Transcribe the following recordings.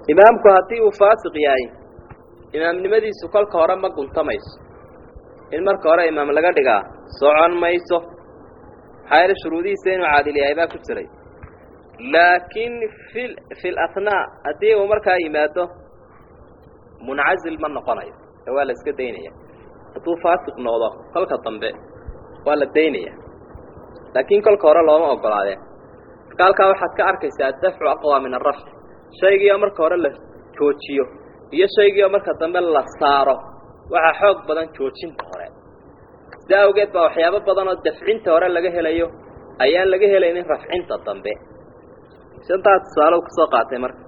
imaamku haddii uu faasiq yahay imaamnimadiisu kolka hore ma guntamayso in marka hore imaam laga dhigaa socon mayso maxaa yeele shuruudihiisa inuu caadil yahay baa ku jiray laakiin fi fi lathnaa haddii uu markaa yimaado muncazil ma noqonayo ee waa la iska daynaya hadduu faasiq noqdo kolka dambe waa la daynaya laakiin kolka hore looma ogolaadeen marka halkaa waxaad ka arkaysaa addafcu aqwa min arafc shaygiioo marka hore la joojiyo iyo shaygiioo marka dambe la saaro waxaa xoog badan joojinta hore sida awgeed baa waxyaabo badan oo dafcinta hore laga helayo ayaan laga helaynin rafcinta dambe shantaa tusaale ka soo qaatay marka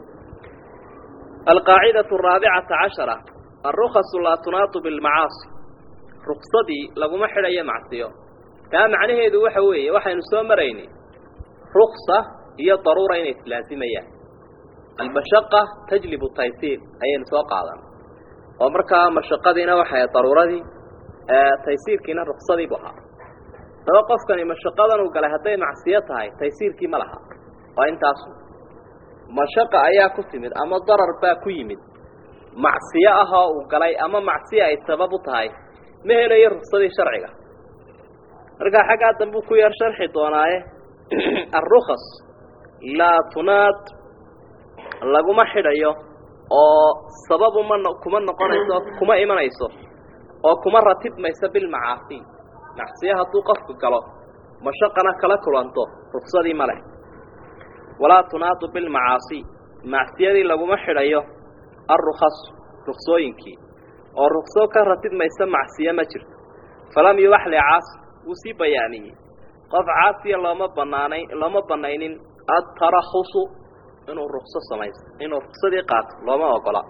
alqaacidatu araabicata cashara alrukasu laa tunaatu bilmacaasi ruksadii laguma xidhayo macsiyo taa macnaheedu waxa weeye waxaynu soo maraynay ruksa iyo daruura inay islaazimayaan almashaqa tajlibu taysiir ayaynu soo qaadan oo markaa mashaqadiina waxay daruuradii taysiirkiina ruksadiibu ahaa daba qofkani mashaqadan uu galay hadday macsiyo tahay taysiirkii ma laha waa intaasu mashaqa ayaa ku timid ama darar baa ku yimid macsiyo ahoo uu galay ama macsiyo ay sabab u tahay ma helayo ruksadii sharciga markaa xaggaa dambuu ku yar sharxi doonaaye alrukas laa tunaad laguma xidhayo oo sababu ma kuma noqonayso kuma imanayso oo kuma ratibmayso bilmacaasi macsiyo hadduu qofku galo mashaqana kala kulanto ruksadii ma leh walaa tunaadu bilmacaasi macsiyadii laguma xidhayo alrukas ruksooyinkii oo rukso ka ratibmaysa macsiyo ma jirto falam yubax licaasi wuu sii bayaaniyey qof caasiya looma banaanay looma banaynin adtarakhusu inuu rukso samaysto inuu ruksadii qaato looma ogola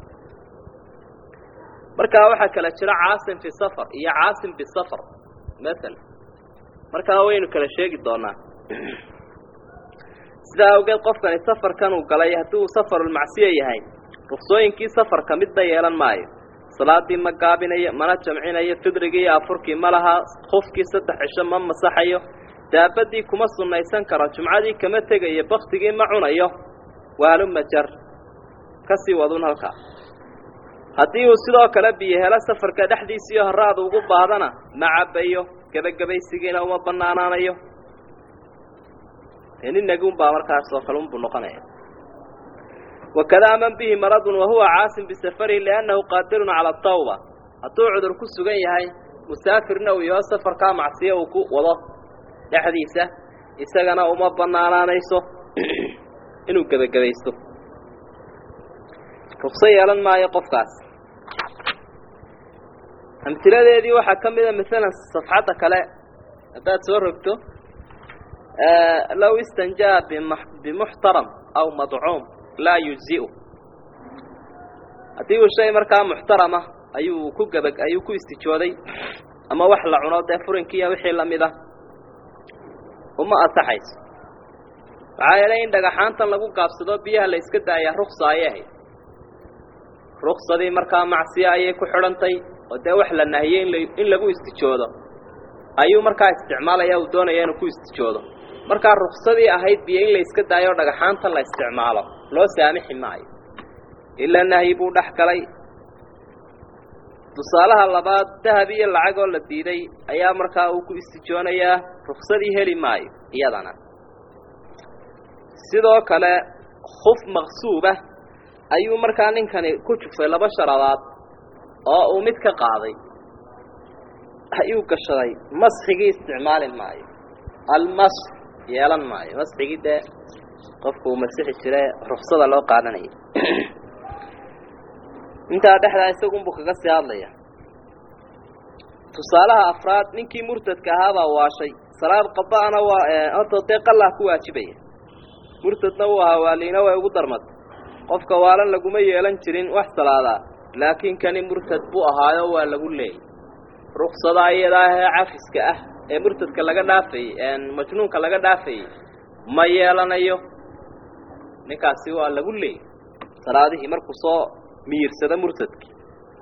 markaa waxaa kala jira caasim fi safar iyo caasim bisafar maala markaa waynu kala sheegi doonaa sidaa awgeed qofkani safarkan uu galay haddii uu safarulmacsiya yahay ruksooyinkii safarka midna yeelan maayo salaadii ma gaabinayo mana jamcinayo fidrigii iyo afurkii ma laha kufkii saddex cisho ma masaxayo daabadii kuma sunnaysan karo jumcadii kama tegayo baktigii ma cunayo waaluma jar ka sii wadun halkaa haddii uu sidoo kale biyo helo safarka dhexdiisiiyo horaada ugu baadana ma cabbayo gebagabaysigiina uma bannaanaanayo nin nagunbaa markaas oo kale unbuu noqonaya wakadaa man bihi maradun wahuwa caasim bisafarihi liannahu qaadirun cala atawba hadduu cudur ku sugan yahay musaafirna uu yaho safarkaa macsiyo uu ku wado dhexdiisa isagana uma bannaanaanayso inuu gebagabaysto rukso yeelan maayo qofkaas amtiladeedii waxaa ka mida maalan safxadda kale haddaad soo rogto low istanjaa bimuxtaram aw madcuum laa yujziu haddii uu shay markaa muxtarama ayuu ku gaba ayuu ku istijooday ama wax la cuno dee furinkiiya wixii lamid ah uma asaxayso maxaa yeelay in dhagaxaantan lagu gaabsado biyaha la iska daayaa ruksa ayay ahayd ruksadii markaa macsiyo ayay ku xidhantay oo dee wax la nahiyey inla in lagu istijoodo ayuu markaa isticmaalaya uu doonaya inuu ku istijoodo markaa ruksadii ahayd biyo in la iska daayo o dhagaxaantan la isticmaalo loo saamixi maayo ilaa nahyi buu dhex galay tusaalaha labaad dahab iyo lacag oo la diiday ayaa markaa uu ku istijoonayaa ruksadii heli maayo iyadana sidoo kale khuf maqsuubah ayuu markaa ninkani ku jufay laba sharabaad oo uu mid ka qaaday ayuu gashaday masxigii isticmaali maayo almas yeelan maayo masxigii dee qofku uu masixi jire ruksada loo qaadanaya intaa dhexdaa isagunbuu kaga sii hadlaya tusaalaha afraad ninkii murtadka ahaabaa waashay salaad qada'ana waa horta dee qallah ku waajibaya murtadna uu ahaa waaliina way ugu darmatay qofka waalan laguma yeelan jirin wax salaadaa laakiin kani murtad buu ahaayo waa lagu leeyay ruksada iyadaa ee cafiska ah ee murtadka laga dhaafayey majnuunka laga dhaafayey ma yeelanayo ninkaasi waa lagu leeyay salaadihii markuu soo miyirsado murtadkii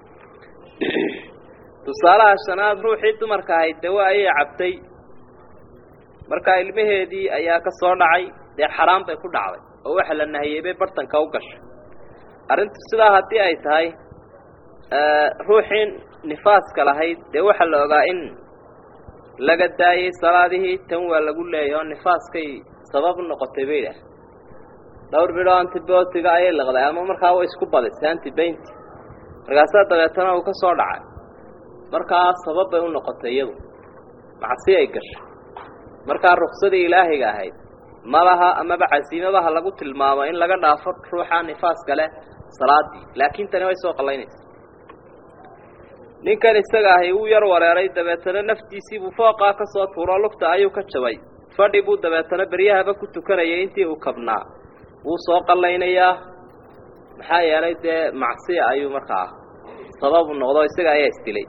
tusaalaha shanaad ruuxii dumarka ahayd dawa ayay cabtay markaa ilmaheedii ayaa ka soo dhacay dee xaraan bay ku dhacday oo waxa la nahiyey bay bartanka u gashay arrintu sidaa haddii ay tahay ruuxii nifaaska lahayd dee waxaa la ogaa in laga daayey salaadihii tan waa lagu leeyahy oo nifaaskay sabab noqotay bay idhaah dhowr bidhoo antibiotiga ayay liqday ama markaa way isku badisay antibaynti markaasaa dabeetana uu ka soo dhacay markaa sabab bay u noqotay iyadu macsi ay gashay markaa ruksadii ilaahiga ahayd malaha amaba casiimadaha lagu tilmaamo in laga dhaafo ruuxa nifaaska leh salaadii laakiin tani way soo qallaynaysa ninkan isaga ahi wuu yar wareeray dabeetana naftiisiibuu fooqaa ka soo tuuro lugta ayuu ka jabay fadhi buu dabeetana beryahaba ku tukanayay intii uu kabnaa wuu soo qallaynayaa maxaa yeelay dee macsiya ayuu markaa sababu noqdo isaga ayaa isdilay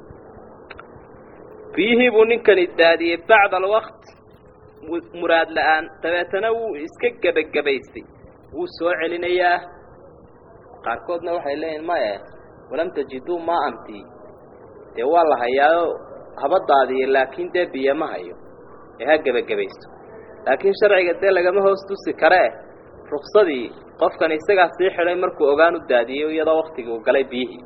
biyihii buu ninkani daadiyey bacda alwaqt muraad la-aan dabeetana wuu iska gebagabaystay wuu soo celinayaa qaarkoodna waxay leeyihin maye walam tajiduu maa anti dee waa la hayaayo haba daadiye laakiin dee biyo ma hayo ee ha gebagabaysto laakiin sharciga dee lagama hoos tusi karee ruksadii qofkan isagaa sii xidhay markuu ogaan u daadiyey iyadoo waktigii uu galay biyihii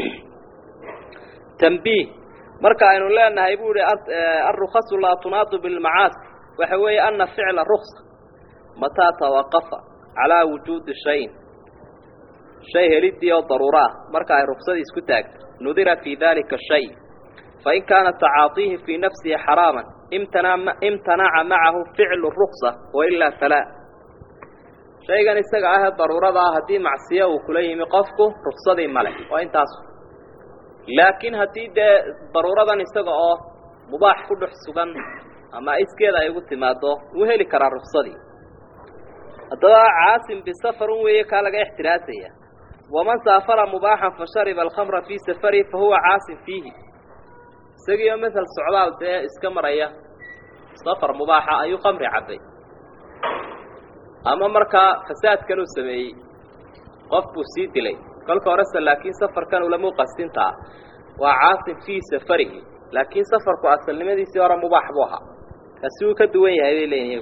tambiih marka aynu leenahay buu ihi alrukhasu laa tunaadu bilmacaasi waxa weeye ana ficla ruksa mataa tawaqafa calaa wujuudi shayin shay helidii oo daruuro ah marka ay ruksadii isku taagto nudira fii dalika shay fain kaana tacaatiihi fii nafsihi xaraaman imtanaca macahu ficlu ruksa wailaa falaa shaygan isaga ahee daruurada ah haddii macsiyo uu kula yimi qofku ruksadii male waa intaas laakiin haddii dee daruuradan isaga oo mubaax ku dhex sugan ama iskeeda ay ugu timaado wuu heli karaa ruksadii haddaba caasim bisafarun weeye kaa laga ixtiraasaya waman saafara mubaaxan fashariba alkhamra fii safarihi fahuwa caasim fiihi isagiioo masel socdaal dee iska maraya safar mubaaxa ayuu khamri cabbay ama markaa fasaadkan uu sameeyey qof buu sii dilay kolka horese laakiin safarkan ulama qastintaa waa caasim fii safarihi laakiin safarku asalnimadiisii hore mubaax buu ahaa kaasi wuu ka duwan yahay bay leeyihin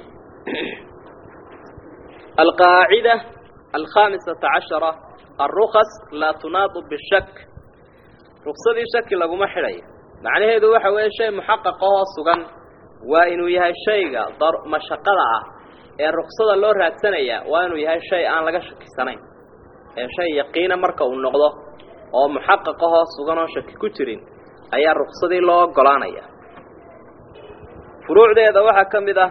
alqaacida alkhaamisata cashara alrukas laa tunaadu bishak ruksadii shaki laguma xidhayo macnaheedu waxa weeye shay muxaqaqahoo sugan waa inuu yahay shayga mashaqada ah ee ruksada loo raadsanayaa waa inuu yahay shay aan laga shakisanayn ee shay yaqiina marka uu noqdo oo muxaqaqahoo sugan oo shaki ku jirin ayaa ruksadii loo ogolaanaya furuucdeeda waxaa ka mid ah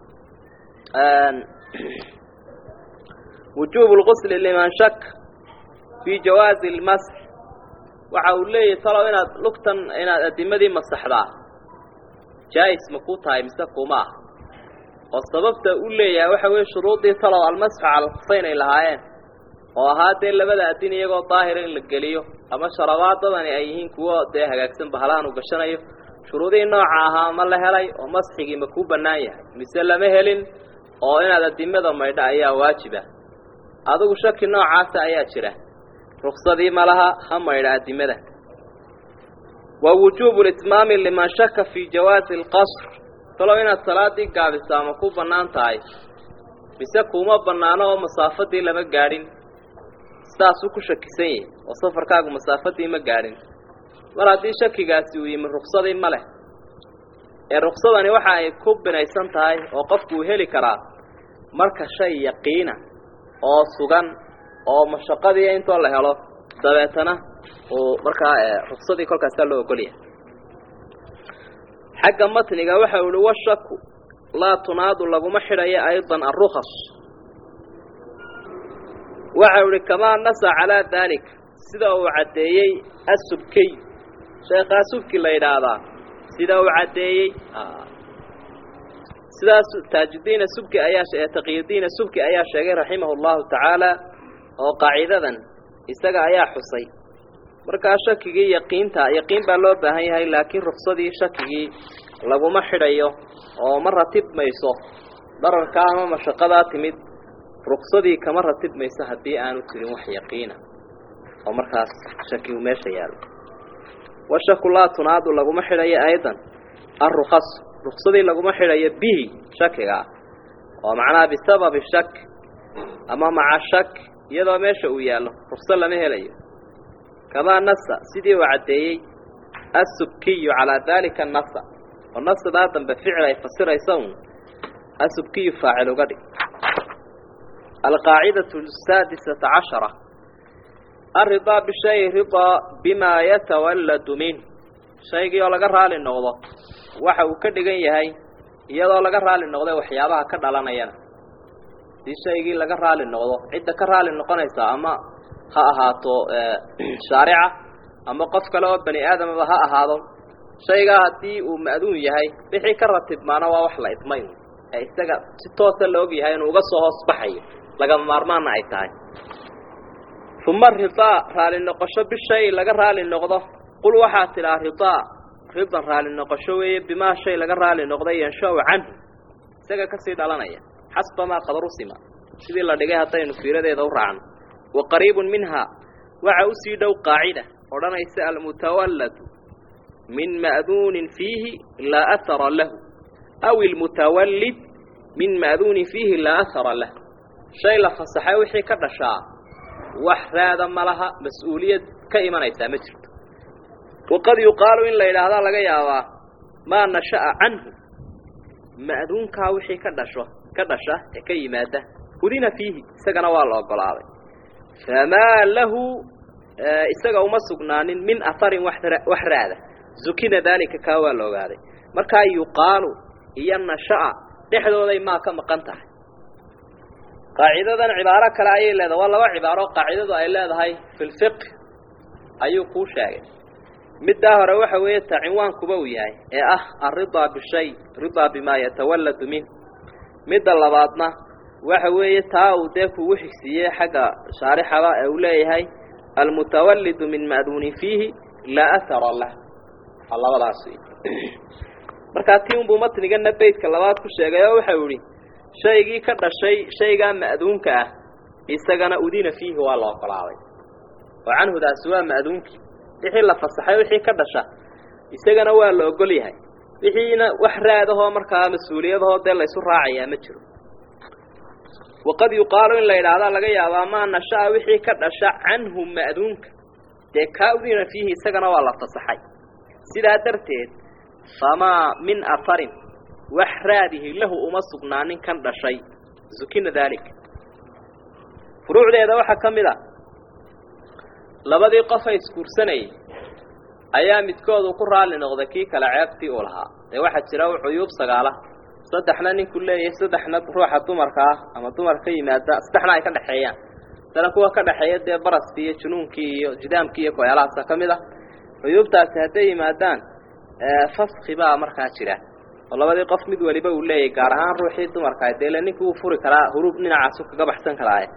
wujuubu lqusli liman shak fii jawaazi lmasx waxa uu leeyahay talow inaad lugtan inaad adimadii masaxdaa jaa-is ma ku tahay mise kuma ah oo sababta u leeyahay waxa weeye shuruudii talow almasxu cala alkufayn ay lahaayeen oo ahaa dee labada adin iyagoo daahira in la geliyo ama sharabaadadani ay yihiin kuwo dee hagaagsan bahalahan uu gashanayo shuruudihii nooca ahaa ma la helay oo masxigii ma kuu bannaan yahay mise lama helin oo inaad adimada maydha ayaa waajiba adigu shaki noocaasa ayaa jira ruksadii ma laha ha maydha adimada wa wujuubu litmaami liman shaka fii jawaazi alqasr talow inaad salaadii gaabisaa ma ku bannaan tahay mise kuuma bannaano oo masaafadii lama gaadhin sidaasuu ku shakisan yahay oo safarkaagu masaafadii ma gaadhin mar haddii shakigaasi uu yimi ruksadii ma leh ee ruksadani waxa ay ku binaysan tahay oo qofku uu heli karaa marka shay yaqiina oo sugan oo mashaqadii intoo la helo dabeetana uu markaa ruksadii kolkaasaa loo ogolyahay xagga matniga waxa uu ihi washaku laa tunaadu laguma xidhayo aydan alrukas waxa uu ihi kamaa nasa calaa daalik sida uu caddeeyey asubkiy sheekhaa subki la yidhaahdaa sida uu caddeeyey sidaas taajudiina subki ayaa taqiyudiina subki ayaa sheegay raximahu llahu tacaala oo qaacidadan isaga ayaa xusay markaa shakigii yaqiinta yaqiin baa loo baahan yahay laakiin ruksadii shakigii laguma xidhayo oo ma ratibmayso dararkaa ama mashaqadaa timid ruksadii kama ratibmayso haddii aanu jirin wax yaqiina oo markaas shakigu meesha yaalo washaku laa tunaadu laguma xidhayo aydan alrukas ruksadii laguma xidhayo bihi shakiga oo macnaha bisababi shak ama maca shak iyadoo meesha uu yaallo rukso lama helayo kamaa nasa sidii uu caddeeyey asubkiyu calaa daalika nasa oo nasadaa dambe ficil ay fasiraysa un asubkiyu faacil uga dhig alqaacidatu asaadisata cashara alridaa bishay ridaa bimaa yatawalladu minh shaygii oo laga raali noqdo waxa uu ka dhigan yahay iyadoo laga raali noqday waxyaabaha ka dhalanayana si shaygii laga raali noqdo cidda ka raali noqonaysa ama ha ahaato shaarica ama qof kale oo bani aadamaba ha ahaado shaygaa haddii uu ma'duun yahay wixii ka ratibmaana waa wax la idmayn ee isaga si toosa la og yahay inuu uga soo hoos baxayo lagama maarmaanna ay tahay uma ridaa raali noqosho bishay laga raali noqdo qul waxaa tidhaa ridaa ridan raali noqosho weeye bimaa shay laga raali noqday yansha-u canhu isaga kasii dhalanaya xasba maa qad rusima sidii la dhigay haddaynu fiiradeeda u raacno wa qariibun minhaa waxa usii dhow qaacida odhanaysa almutawalladu min ma'duunin fiihi laa ahara lahu aw ilmutawallid min ma'duunin fiihi laa ahara lah shay la fasaxay wixii ka dhashaa wax raada ma laha mas-uuliyad ka imanaysaa ma jirto waqad yuqaalu in la yidhaahdaa laga yaabaa maa nasha'a canhu ma'duunkaa wixii ka dhasho ka dhasha ee ka yimaada udina fiihi isagana waa la ogolaaday famaa lahu isaga uma sugnaanin min aharin wax raada zukina daalika kaa waa la ogaaday markaa yuqaalu iyo nasha'a dhexdooday maa ka maqan tahay qaacidadan cibaaro kale ayay leedahay waa laba cibaaro qaacidadu ay leedahay fi lfiq ayuu kuu sheegay middaa hore waxa weeye ta cinwaankuba uu yahay ee ah alridaa bishay ridaa bimaa yatawalladu minh midda labaadna waxa weeye taa uu dee kugu xigsiiyey xagga shaarixaba ee uu leeyahay almutawallidu min ma'duunin fiihi laa ahara lah waa labadaas wey markaa tii unbuu matnigana beytka labaad ku sheegay oo waxau idhi shaygii ka dhashay shaygaa ma'duunka ah isagana udina fiihi waa la ogolaaday oo canhudaasi waa ma'duunkii wixii la fasaxay wixii ka dhasha isagana waa la ogol yahay wixiina wax raadahoo markaa mas-uuliyadahoo dee laysu raacayaa ma jiro waqad yuqaalu in la yidhaahdaa laga yaabaa maa nasha'a wixii ka dhasha canhu ma'duunka dee kaa udina fiihi isagana waa la fasaxay sidaa darteed famaa min aharin wax raadihi lahu uma sugnaanin kan dhashay zukina daalika furuucdeeda waxaa ka mid a labadii qofa isguursanayay ayaa midkoodu ku raalli noqday kii kale ceebtii uu lahaa dee waxaa jira cuyuub sagaala saddexna ninku leeyahay saddexna ruuxa dumarka ah ama dumar ka yimaada saddexna ay ka dhexeeyaan dana kuwa ka dhexeeya dee baraskii iyo junuunkii iyo jidaamkii iyo koyaalahaasa ka mid ah cuyuubtaasi hadday yimaadaan faski baa markaa jira oo labadii qof mid waliba uu leeyahay gaar ahaan ruuxii dumarka deele ninkii uu furi karaa huruub dhinacaasu kaga baxsan karaaye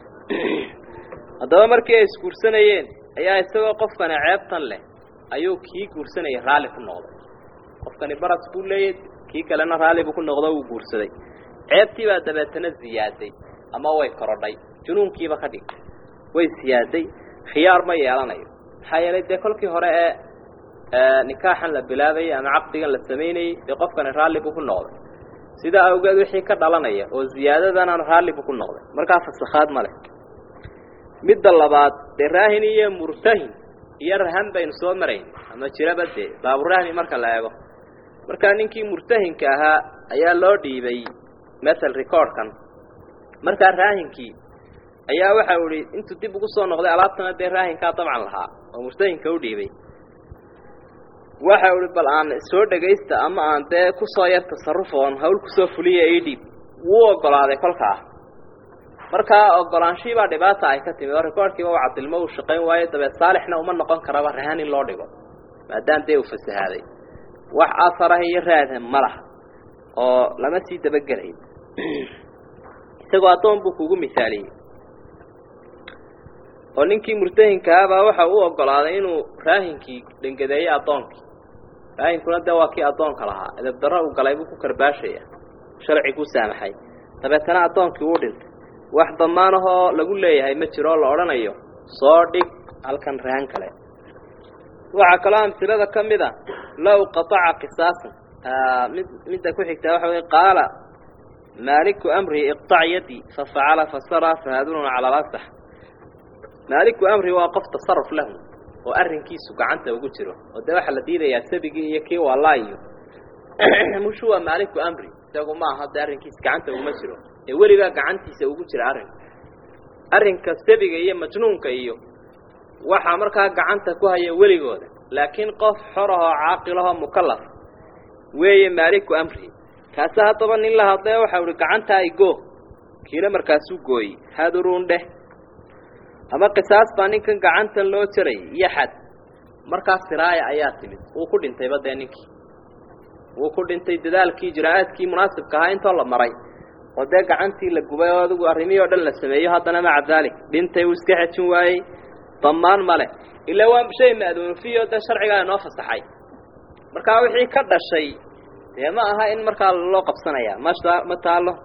haddaba markii ay isguursanayeen ayaa isagoo qofkani ceebtan leh ayuu kii guursanayay raalli ku noqday qofkani baras buu leeyahy kii kalena raalli buu ku noqdo uu guursaday ceebtii baa dabeetana ziyaaday ama way korodhay junuunkiiba ka dhigtay way siyaaday khiyaar ma yeelanayo maxaa yeelay dee kolkii hore ee nikaaxan la bilaabayay ama caqdigan la samaynayey dee qofkani raalli buu ku noqday sidaa awgeed wixii ka dhalanaya oo ziyaadadana raalli buu ku noqday markaa fasakhaad ma leh midda labaad dee raahin iyo murtahin iyo rahan baynu soo marayn ama jiraba dee baaburahni marka la eego markaa ninkii murtahinka ahaa ayaa loo dhiibay mathal recordkan markaa raahinkii ayaa waxa u ihi intuu dib ugu soo noqday alaabtana dee raahinkaa dabcan lahaa oo murtahinka u dhiibay waxa u ihi bal aan soo dhegaysta ama aan dee kusoo yar tasarruf oon hawl kusoo fuliya ii dhiib wuu ogolaaday kolkaa markaa ogolaanshihi baa dhibaata ay ka timid oo recordkiiba u cadilmo uu shaqayn waayo dabeed saalixna uma noqon karaba rahan in loo dhigo maadaama dee uu fasahaaday wax asarah iyo raadha ma laha oo lama sii dabagelayo isagoo addoon buu kugu misaaliyey oo ninkii murtahinkaabaa waxa uu ogolaaday inuu raahinkii dhengadeeyo addoonkii raahinkuna dee waa kii addoonka lahaa edabdarro uu galay buu ku karbaashaya sharciguu saamaxay dabeetana addoonkii uu dhintay wax damaanahoo lagu leeyahay ma jiro oo la odhanayo soo dhig halkan rahan kale waxaa kaloo amsilada ka mid a low qataca qisaasan mid midda ku xigtaa waxa wey qaala maaliku amrihi iqtac yaddi fafacala fasara fahadunun cala lasax maaliku amri waa qof tasaruf lahu oo arrinkiisu gacanta ugu jiro oo dee waxaa la diidayaa sabigii iyo kii waalaa iyo mushu waa maaliku amri isagu ma aha dee arrinkiisa gacanta uguma jiro ee weligaa gacantiisa ugu jira arrinku arrinka sabiga iyo majnuunka iyo waxaa markaa gacanta ku haya weligooda laakiin qof xorahoo caaqilahoo mukalaf weeye maaliku amri kaase haddaba nin la hadlee waxau ihi gacanta ay go kiina markaasuu gooyey haduruun dheh ama qisaas baa ninkan gacantan loo jaray iyo xad markaas siraaya ayaa timid wuu ku dhintayba dee ninkii wuu ku dhintay dadaalkii ijraa'aadkii munaasibka ahaa intoo la maray oo dee gacantii la gubay oo adigu arrimihii o dhan la sameeyo haddana maca daalik dhintay uu iska xejin waayey damaan ma leh ilaa waa shay ma'duunfiyo dee sharcigaa inoo fasaxay markaa wixii ka dhashay dee ma aha in markaa loo qabsanaya masha ma taalo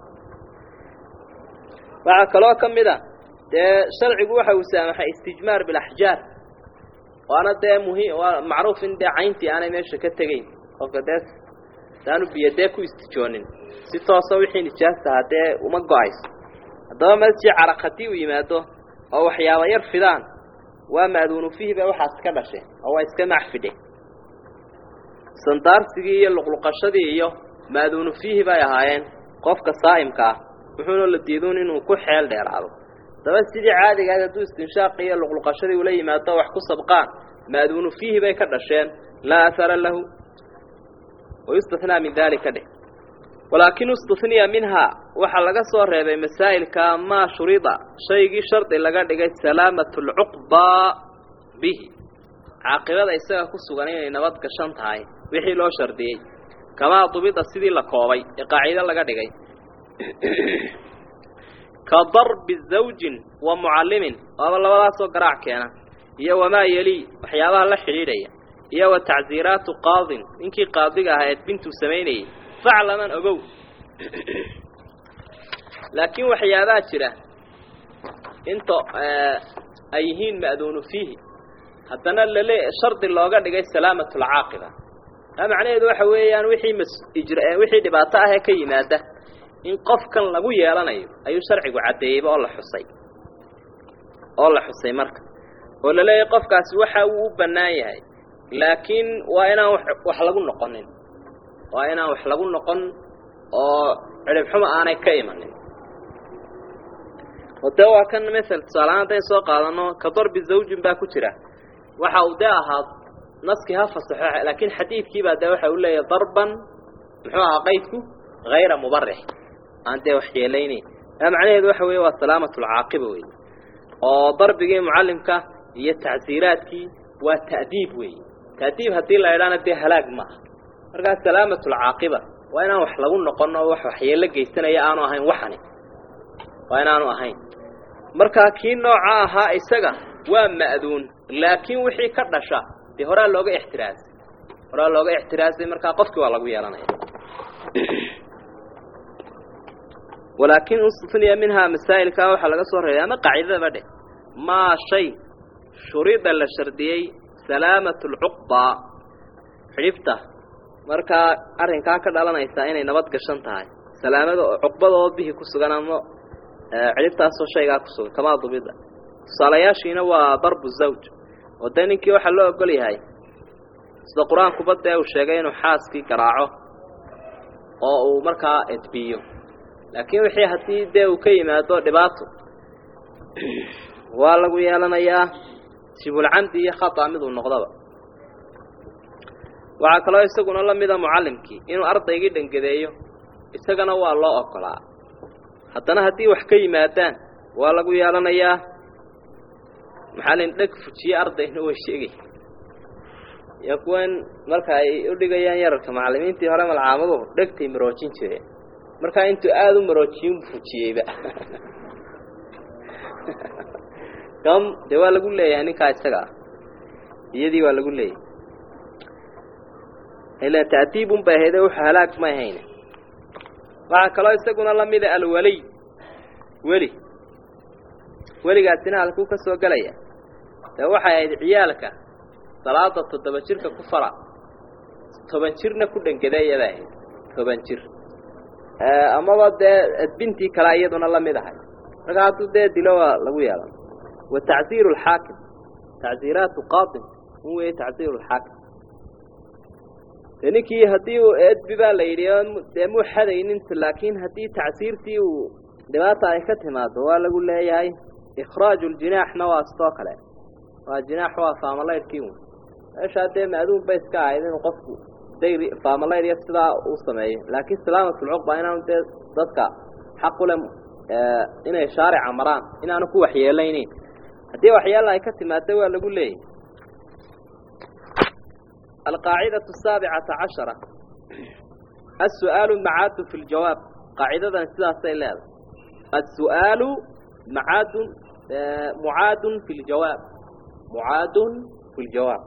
waxaa kaloo ka mid a dee sharcigu waxa uu saamaxay istijmaar bilaxjaar waana dee muhiim waa macruuf in dee cayntii aanay meesha ka tegeyn qofka dee saanu biyo dee ku istijoonin si toosa wixii nijaastahaa dee uma go-ayso haddaba masjid caraq haddii uu yimaado oo waxyaaba yar fidaan waa ma'duunu fiihi ba waxaas ka dhashe oo waa iska macfidhe sandaarsigii iyo luqluqashadii iyo ma'duunu fiihi bay ahaayeen qofka saa'imka ah wuxuuna la diiduun inuu ku xeel dheeraado daba sidii caadiga ahayd hadduu istinshaaqi iyo luqluqashadii ula yimaado wax ku sabqaan ma'duunu fiihi bay ka dhasheen laa ahara lahu wayustathnaa min daalika dheh walaakin istuniya minhaa waxaa laga soo reebay masaa'ilka maa shurida shaygii shardi laga dhigay salaamatu lcuqbaa bihi caaqibada isaga ku sugan inay nabad gashan tahay wixii loo shardiyey kamaa dubida sidii la koobay ee qaacido laga dhigay ka darbi zawjin wa mucallimin waaba labadaasoo garaac keena iyo wamaa yelii waxyaabaha la xidhiidhaya iyo wa tacsiiraatu qaadin ninkii qaadiga ahaa eed bintuu samaynayay faclaman ogow laakiin waxyaabaa jira inta ay yihiin ma'duunu fiihi haddana lale shardi looga dhigay salaamat lcaaqiba taa macnaheedu waxa weeyaan wixii mas ijra wixii dhibaato ah ee ka yimaada in qofkan lagu yeelanayo ayuu sharcigu caddeeyeyba oo la xusay oo la xusay marka oo la leeyahay qofkaasi waxa uu u bannaan yahay laakiin waa inaan wax lagu noqonin waa inaan wax lagu noqon oo ciribxuma aanay ka imanin oo dee waa kan masel tusaalahaan haddayn soo qaadano ka darbi zawjin baa ku jira waxa uu dee ahaa naskii ha fasaxo laakiin xadiidkiibaa dee waxa uu leeyahay darban muxuu ahaa qaydku hayra mubarix aan dee wax yeelaynayn taa macnaheedu waxa weeye waa salaamat lcaaqiba wey oo darbigii mucallimka iyo tacsiiraadkii waa ta'diib wey ta'diib haddii la idhaana dee halaag maaha markaa salaamat lcaaqiba waa inaan wax lagu noqon oo wax waxyeello geysanaya aanu ahayn waxani waa inaanu ahayn markaa kii nooca ahaa isaga waa ma'duun laakiin wixii ka dhasha dee horaa looga ixtiraasay horaa looga ixtiraasay markaa qofkii waa lagu yeelanaya walaakin istuniya minhaa masaa'ilkaa waxaa laga soo reebay ama qaacidadaba dheh maa shay shurida la shardiyey salaamat lcuqbaa xidhibta markaa arrinkaa ka dhalanaysaa inay nabad gashan tahay salaamada cuqbadoo bihi ku sugan ama cidhibtaasoo shaygaa ku sugan kamaa dubida tusaalayaashiina waa darbu zawj oo dee ninkii waxaa loo ogol yahay sida qur-aankuba dee uu sheegay inuu xaaskii garaaco oo uu markaa edbiyo laakiin wixii haddii dee uu ka yimaado dhibaato waa lagu yeelanayaa sibulcamdi iyo khata miduu noqdaba waxaa kaloo isaguna la mida mucallimkii inuu ardaygii dhangadeeyo isagana waa loo ogolaa haddana haddii wax ka yimaadaan waa lagu yeelanayaa maxalin dheg fujiye ardayna way sheegay iyo kuwan marka ay u dhigayaan yararka macallimiintii hore malcaamadu dhegtay maroojin jireen markaa intuu aada u maroojiyin fujiyeyba kam dee waa lagu leeyahay ninkaa isaga ah iyadii waa lagu leeyahay ila ta'diibun bay ahayde wuxuu halaag ma ahayn waxaa kaloo isaguna la mida alwaliy weli weligaasina halkuu ka soo gelaya dee waxay ahayd ciyaalka salaada toddoba jirka ku fara toban jirna ku dhangadeeyabay ahayd toban jir amaba dee bintii kale iyaduna la mid ahay marka hadduu dee dilo waa lagu yeelan wa tacziiru alxaakim tacziiraatu qaadim un weeye tacziiru alxaakim dee ninkii haddii uu edbi baa la yidhi dee muu xadaynin laakiin haddii tacsiirtii uu dhibaata ay ka timaado waa lagu leeyahay ikhraaju ljinaaxna waa sidoo kale waa jinaax waa faamalaydhkii un meeshaa dee maaduun bay iska ahayd inuu qofku dayri faamalayd iyo sidaa uu sameeyo laakiin salaamatulcuqba inaanu dee dadka xaq ule inay shaarica maraan inaanu ku waxyeelayneyn haddii waxyeela ay ka timaado waa lagu leeyahy alqaacidatu asaabicata cashara السؤال معاد في الجواب قاعدة سيداسي لهذا السؤال معاد معاد في الجواب معاد في الجواب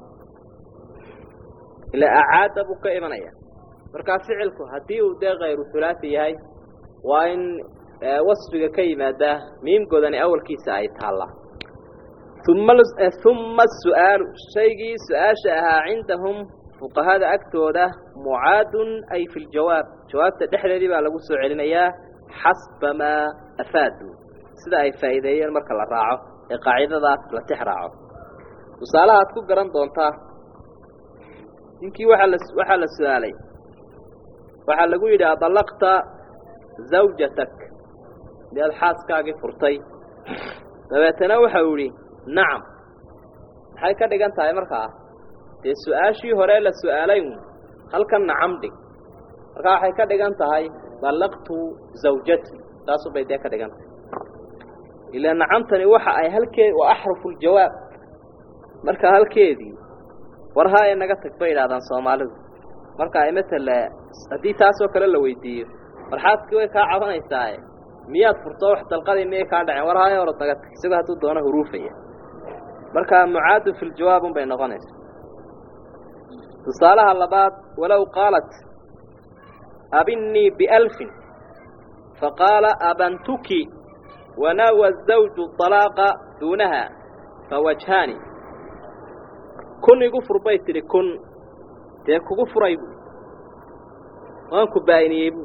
إلا أعاد بك إيمانيا مركا فعلك هديه ده غير ثلاثي هاي وإن وصفك كيما ده ميم قدني أول كيسة أيتها ثم ثم السؤال شيء سؤال شاها عندهم fuqahada agtooda mucaadun ay fi ljawaab jawaabta dhexdeedii baa lagu soo celinayaa xasba maa afaadu sida ay faa'iideeyeen marka la raaco ee qaacidadaas la tix raaco tusaalaha aad ku garan doontaa ninkii waaa la waxaa la su-aalay waxaa lagu yidhi adallaqta zawjatak miyaad xaaskaagii furtay dabeetana waxau yidhi nacam maxay ka dhigan tahay markaa dee su-aashii hore la su-aalay un halkan nacam dhig markaa waxay ka dhigan tahay dallaqtu zawjati taasubay dee ka dhigan tahay ilaa nacamtani waxa ay halkeed waa axrufu ljawaab marka halkeedii war haye naga tag bay idhahdaan soomaalidu marka ay matala haddii taasoo kale la weydiiyo marxaadkii way kaa cabanaysaae miyaad furto wax dalqadii miyay kaa dhaceen war haye hore naga tag isagoo hadduu doono huruufaya marka mucaadu fi ljawaab un bay noqonaysa tusaalaha labaad walow qaalat abinnii bialfin faqaala abantuki wanawa zawju طalaaqa duunaha fawajhaani kun igu fur bay tidhi kun dee kugu furay buui waan ku baa'iniyey buui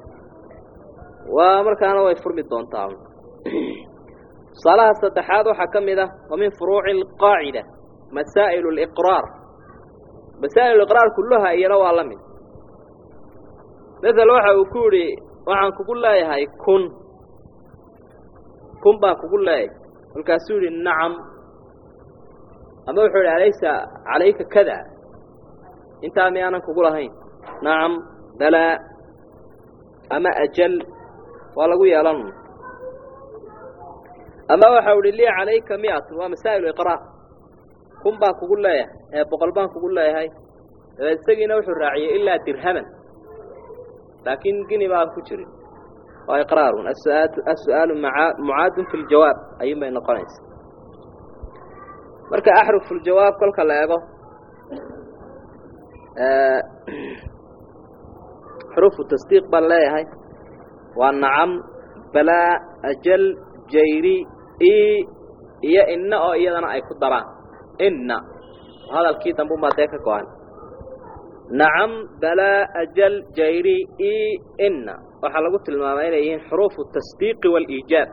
waa markaana way furmi doontaa tusaalaha saddexaad waxaa ka mid ah wa min furuuci alqaacida masaa'il اliqraar masaa'il iqraar kulluha iyana waa la mid masel waxa uu ku yidhi waxaan kugu leeyahay kun kun baan kugu leeyahay markaasuu yidhi nacam ama wuxuu yidhi alaysa calayka kada intaa miyaanan kugu lahayn nacam balaa ama ajal waa lagu yeelan ama waxau ihi lii calayka miatun waa masaa'il iqraar kun baan kugu leeyahay ee boqol baan kugu leeyahay dabeed isagiina wuxuu raaciyey ilaa dirhaman laakiin gini baan ku jirin waa iqraarun as-su'aalu mucaadun fi ljawaab ayuun bay noqonaysa marka axrufu ljawaab kolka la ego xuruufu tasdiiq baan leeyahay waa nacam balaa ajal jayri i iyo inna oo iyadana ay ku daraan inna hadalkii dambe umaa dee ka go-an nacam balaa ajal jayri i inna waxaa lagu tilmaamay inay yihiin xuruufu tasdiiqi waaliijaab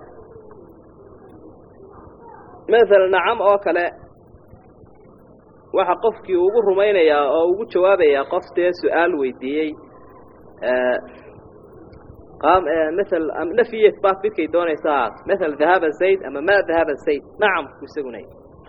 maala nacam oo kale waxa qofkii ugu rumaynayaa oo ugu jawaabayaa qof dee su-aal weydiiyey maal nafyi isbaat midkay doonaysa ahaat maala dahaba zayd ama ma dahaba zayd nacam ku isaguna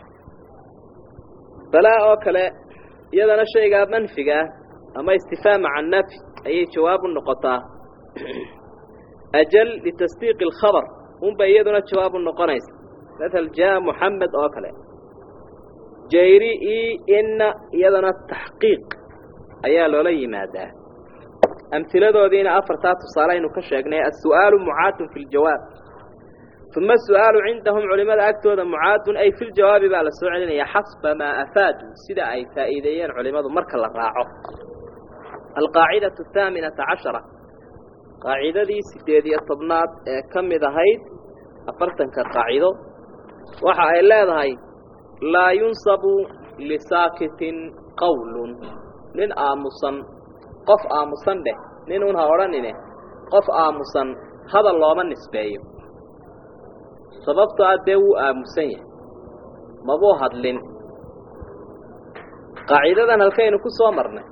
balaa oo kale iyadana shaygaa manfigaa ama istifaama can nafy ayay jawaab u noqotaa ajal litasdiiqi alkhabar unbay iyaduna jawaab u noqonaysa maal jaa muxamed oo kale jayri i inna iyadana taxqiiq ayaa loola yimaadaa amhiladoodiina afartaa tusaale aynu ka sheegnay as-su'aalu mucaadun fi ljawaab uma su-aalu cindahum culimada agtooda mucaadun ay fi ljawaabi baa la soo celinaya xasba maa afaadu sida ay faa'iideeyeen culimadu marka la raaco alqaacidatu ahaaminata cashara qaacidadii sideed iyo tobnaad ee ka mid ahayd afartanka qaacido waxa ay leedahay laa yunsabu lisaakitin qawlun nin aamusan qof aamusan dheh nin un ha odhanine qof aamusan hadal looma nisbeeyo sababtoo ah dee wuu aamusan yahay mabuu hadlin qaacidadan halkaynu ku soo marnay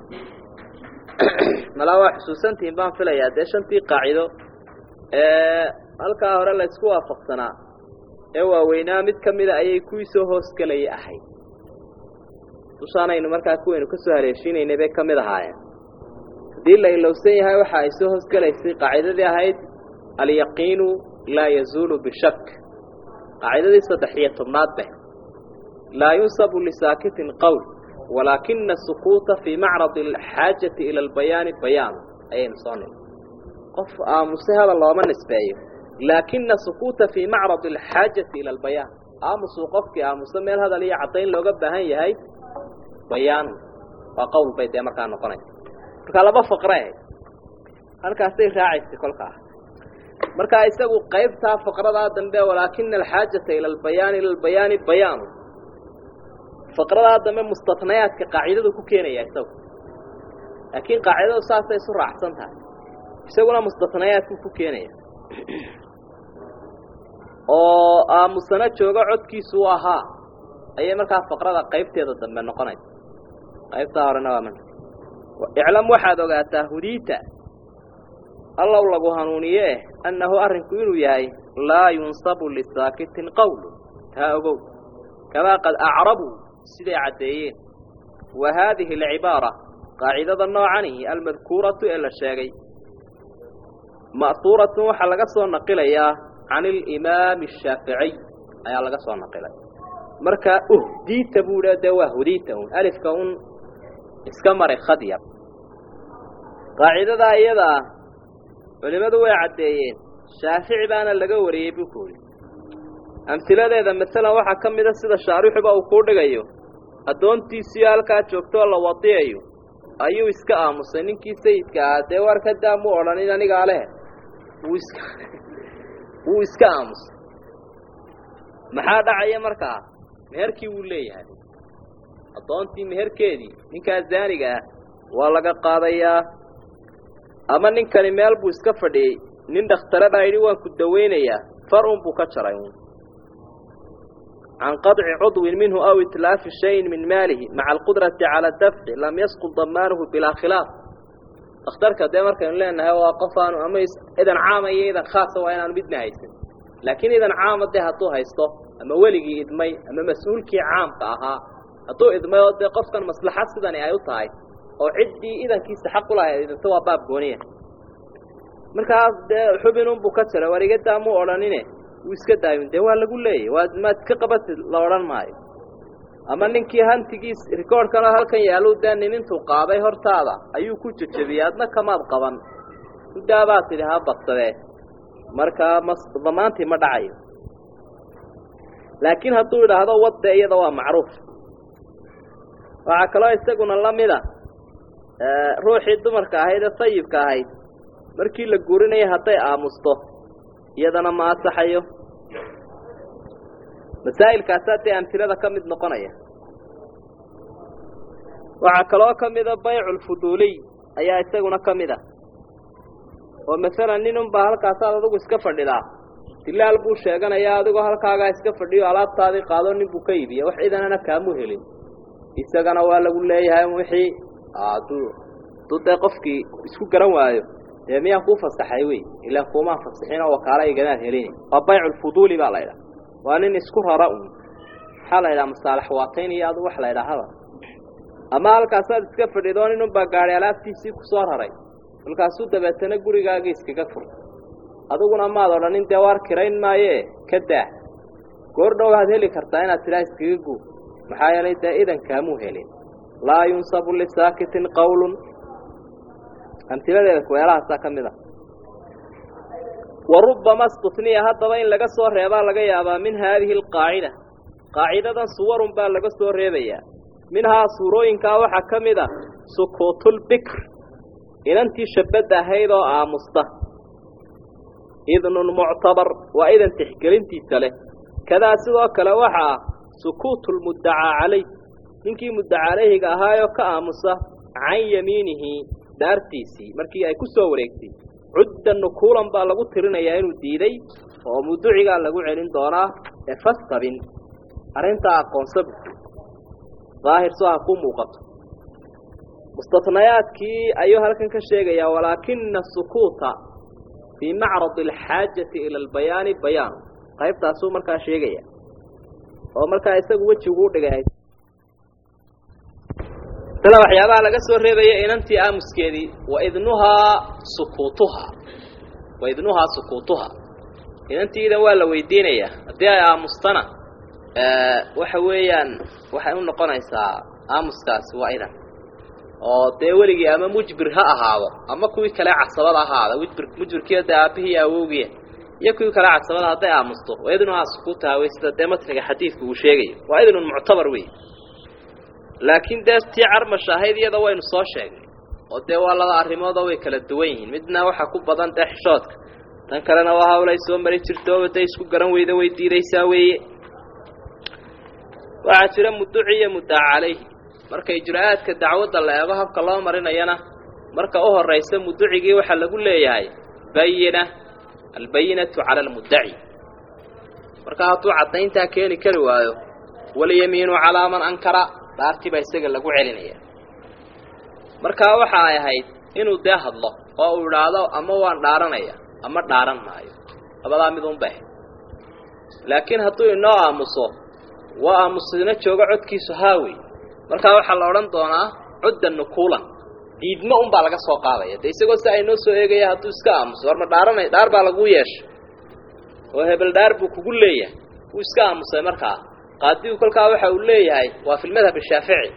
malaa waa xusuusantihiin baan filayaa dee shantii qaacido ee halkaa hore la isku waafaqsanaa ee waaweynaa mid ka mida ayay kuwii soo hoosgelaya ahayd dushaanaynu markaa kuwaynu ka soo haleeshiinaynay bay ka mid ahaayeen haddii la ilowsan yahay waxa ay soo hoosgelaysay qaacidadii ahayd alyaqiinu laa yazuulu bishak qaacidadii saddex iyo tobnaad beh laa yunsabu lisaakitin qowl walaakina asukuuta fii macradi alxaajati ila albayaani bayaan ayaynu soo nimi qof aamuse hadal looma nisbeeyo laakina sukuuta fii macradi alxaajati ila albayaan aamusuu qofkii aamuse meel hadal iyo caddayn looga baahan yahay bayaan waa qowl bay dee markaa noqonaysa markaa laba faqre ahayd halkaasay raacaysay kolkaa markaa isagu qaybtaa faqradaa dambe walaakina alxaajata ila albayaani ila albayaani bayaanu faqradaa dambe mustatnayaadka qaacidadu ku keenaya isagu laakiin qaacidadu saasay isu raacsan tahay isaguna mustatnayaadku ku keenaya oo aamusana joogo codkiisu u ahaa ayay markaa faqrada qaybteeda dambe noqonaysa qaybtaa horena waa man iclam waxaad ogaataa hudiita allow lagu hanuuniye eh annahu arrinku inuu yahay laa yunsabu lisaakitin qowlu taa ogow kamaa qad acrabuu siday caddeeyeen wa haadihi alcibaara qaacidada noocanihi almadkuuratu ee la sheegay ma'huuratun waxaa laga soo naqilayaa can alimaami ashaaficiy ayaa laga soo naqilay marka uhdiita buu dha dee waa hudiita un alifka un iska maray khadyar qaacidadaa iyada ah culimmadu way caddeeyeen shaafici baana laga wariyey buu ku yidhi amhiladeeda masalan waxaa ka mida sida shaarixuba uu kuu dhigayo addoontiisiyo halkaa joogtoo la wadiyayo ayuu iska aamusay ninkii sayidka ahaa dee war ka daa muu odhanin anigaa leh wuu iska wuu iska aamusay maxaa dhacaya markaa meherkii wuu leeyahay addoontii meherkeedii ninkaa zaaniga ah waa laga qaadayaa ama ninkani meel buu iska fadhiyey nin dhakhtare baa yidhi waan ku dawaynayaa far un buu ka jaray un can qaطci cudwin minhu aw itlaafi shayin min maalihi maca alqudrati cala dafci lam yasqud damaanuhu bilaa khilaaf dakhtarka dee markaynu leenahay waa qof aanu ama idan caama iyo idan khaasa waa inaanu midna haysan laakiin idan caama dee hadduu haysto ama weligii idmay ama mas-uulkii caamka ahaa hadduu idmay oo dee qofkan maslaxad sidani ay u tahay oo ciddii idankiisa xaq u lahayd idinta waa baab gooniya markaas dee xubinunbuu ka jaray warigadaa muu odhanine wuu iska daayin dee waa lagu leeyay waa maad iska qabatid la odhan maayo ama ninkii hantigiis rikoorhkanoo halkan yaaluu dee nin intuu qaaday hortaada ayuu ku jejebiyey adna kamaad qaban muddaabaa tidhi ha badsadee markaa mas damaantii ma dhacayo laakiin hadduu idhaahdo wadde iyada waa macruuf waxaa kaloo isaguna la mida ruuxii dumarka ahayd ee sayibka ahayd markii la guurinaya hadday aamusto iyadana ma asaxayo masaa'ilkaasaa dee amtilada ka mid noqonaya waxaa kaloo ka mida bayculfuduuliy ayaa isaguna ka mid ah oo masalan nin unbaa halkaasaad adigu iska fadhidaa dilaal buu sheeganayaa adigoo halkaagaa iska fadhiyo alaabtaadii qaado nin buu ka iibiya wax ciidanana kaamu helin isagana waa lagu leeyahay wixii aduu aduu dee qofkii isku garan waayo dee miyaan kuu fasaxay wey ilaan kuumaan fasaxin oo wakaala iganaad helin waa bayculfuduuli baa la ydhaha waa nin isku rara un maxaa la ydhaha masaalax waatayn iyo adu wax la ydhaahaba ama halkaasaad iska fadhido nin unbaa gaadhay alaabtiisii ku soo raray halkaasuu dabeetana gurigaagii iskaga furtay adiguna maad odhanin dee waar kirayn maayee ka daa goor dhow waad heli kartaa inaad tidhaa iskaga guu maxaa yeelay dee idan kaamuu helin laa yunsabu lisaakitin qawlun amtiladeeda kuweelahaasaa ka mid a wa rubbama stutniya haddaba in laga soo reebaa laga yaabaa min haadihi alqaacida qaacidadan suwarun baa laga soo reebayaa minhaa suurooyinkaa waxaa ka mid a sukuutulbikr inantii shabadda ahayd oo aamusta idnun muctabar waa idan tixgelintiisa leh kadaa sidoo kale waxa ah sukuutulmuddacaa calay ninkii muddaca calayhiga ahaayoo ka aamusa can yamiinihi dhaartiisii markii ay ku soo wareegtay cudda nukuulan baa lagu tirinayaa inuu diiday oo muducigaa lagu celin doonaa ee fastabin arrintaa aqoonsabu daahir soo ha kuu muuqato mustatnayaadkii ayuu halkan ka sheegayaa walaakina sukuuta fii macradi alxaajati ila albayaani bayaan qaybtaasuu markaa sheegaya oo markaa isagu wejigu u dhigay sida waxyaabaha laga soo reebaya inantii aamuskeedii waidnuhaa sukuutuhaa waidnuhaa sukuutuhaa inantiidan waa la weydiinayaa haddii ay aamustana waxa weeyaan waxay u noqonaysaa aamuskaasi waa idan oo dee weligii ama mujbir ha ahaado ama kuwii kale casabada ahaada mujbir mujbirkiiyo dee aabihii awowgiya iyo kuwii kale casabada hadday aamusto waidnuhaa sukuutaha wey sida dee matniga xadiidku uu sheegayo waa idnun muctabar wey laakiin dee tii carmasha ahayd iyada waynu soo sheegnay oo dee waa laba arrimoodoo way kala duwan yihiin midna waxaa ku badan dee xishoodka tan kalena waa hawlay soo mari jirtooba dee isku garan weyda way diidaysaa weeye waxaa jira mudduci iyo muddaca calayhi marka ijraa'aadka dacwadda la eego habka loo marinayana marka u horraysa mudducigii waxaa lagu leeyahay bayina albayinatu cala almuddaci marka hadduu caddayntaa keeni kari waayo walyamiinu calaa man ankara dhaartii baa isaga lagu celinaya markaa waxa ay ahayd inuu dee hadlo oo uu idhaahdo ama waan dhaaranaya ama dhaaran maayo labadaa mid unba ahayd laakiin hadduu inoo aamuso waa aamusina joogo codkiisu haawey markaa waxaa la odhan doonaa cuddan nukuulan diidmo unbaa laga soo qaadaya dee isagoo si aynoo soo eegaya hadduu iska aamuso war ma dhaaranay dhaar baa laguu yeeshay oo hebel dhaar buu kugu leeyahay wuu iska aamusay markaa qaadigu kolkaa waxa uu leeyahay waa fi lmadhab ashaafici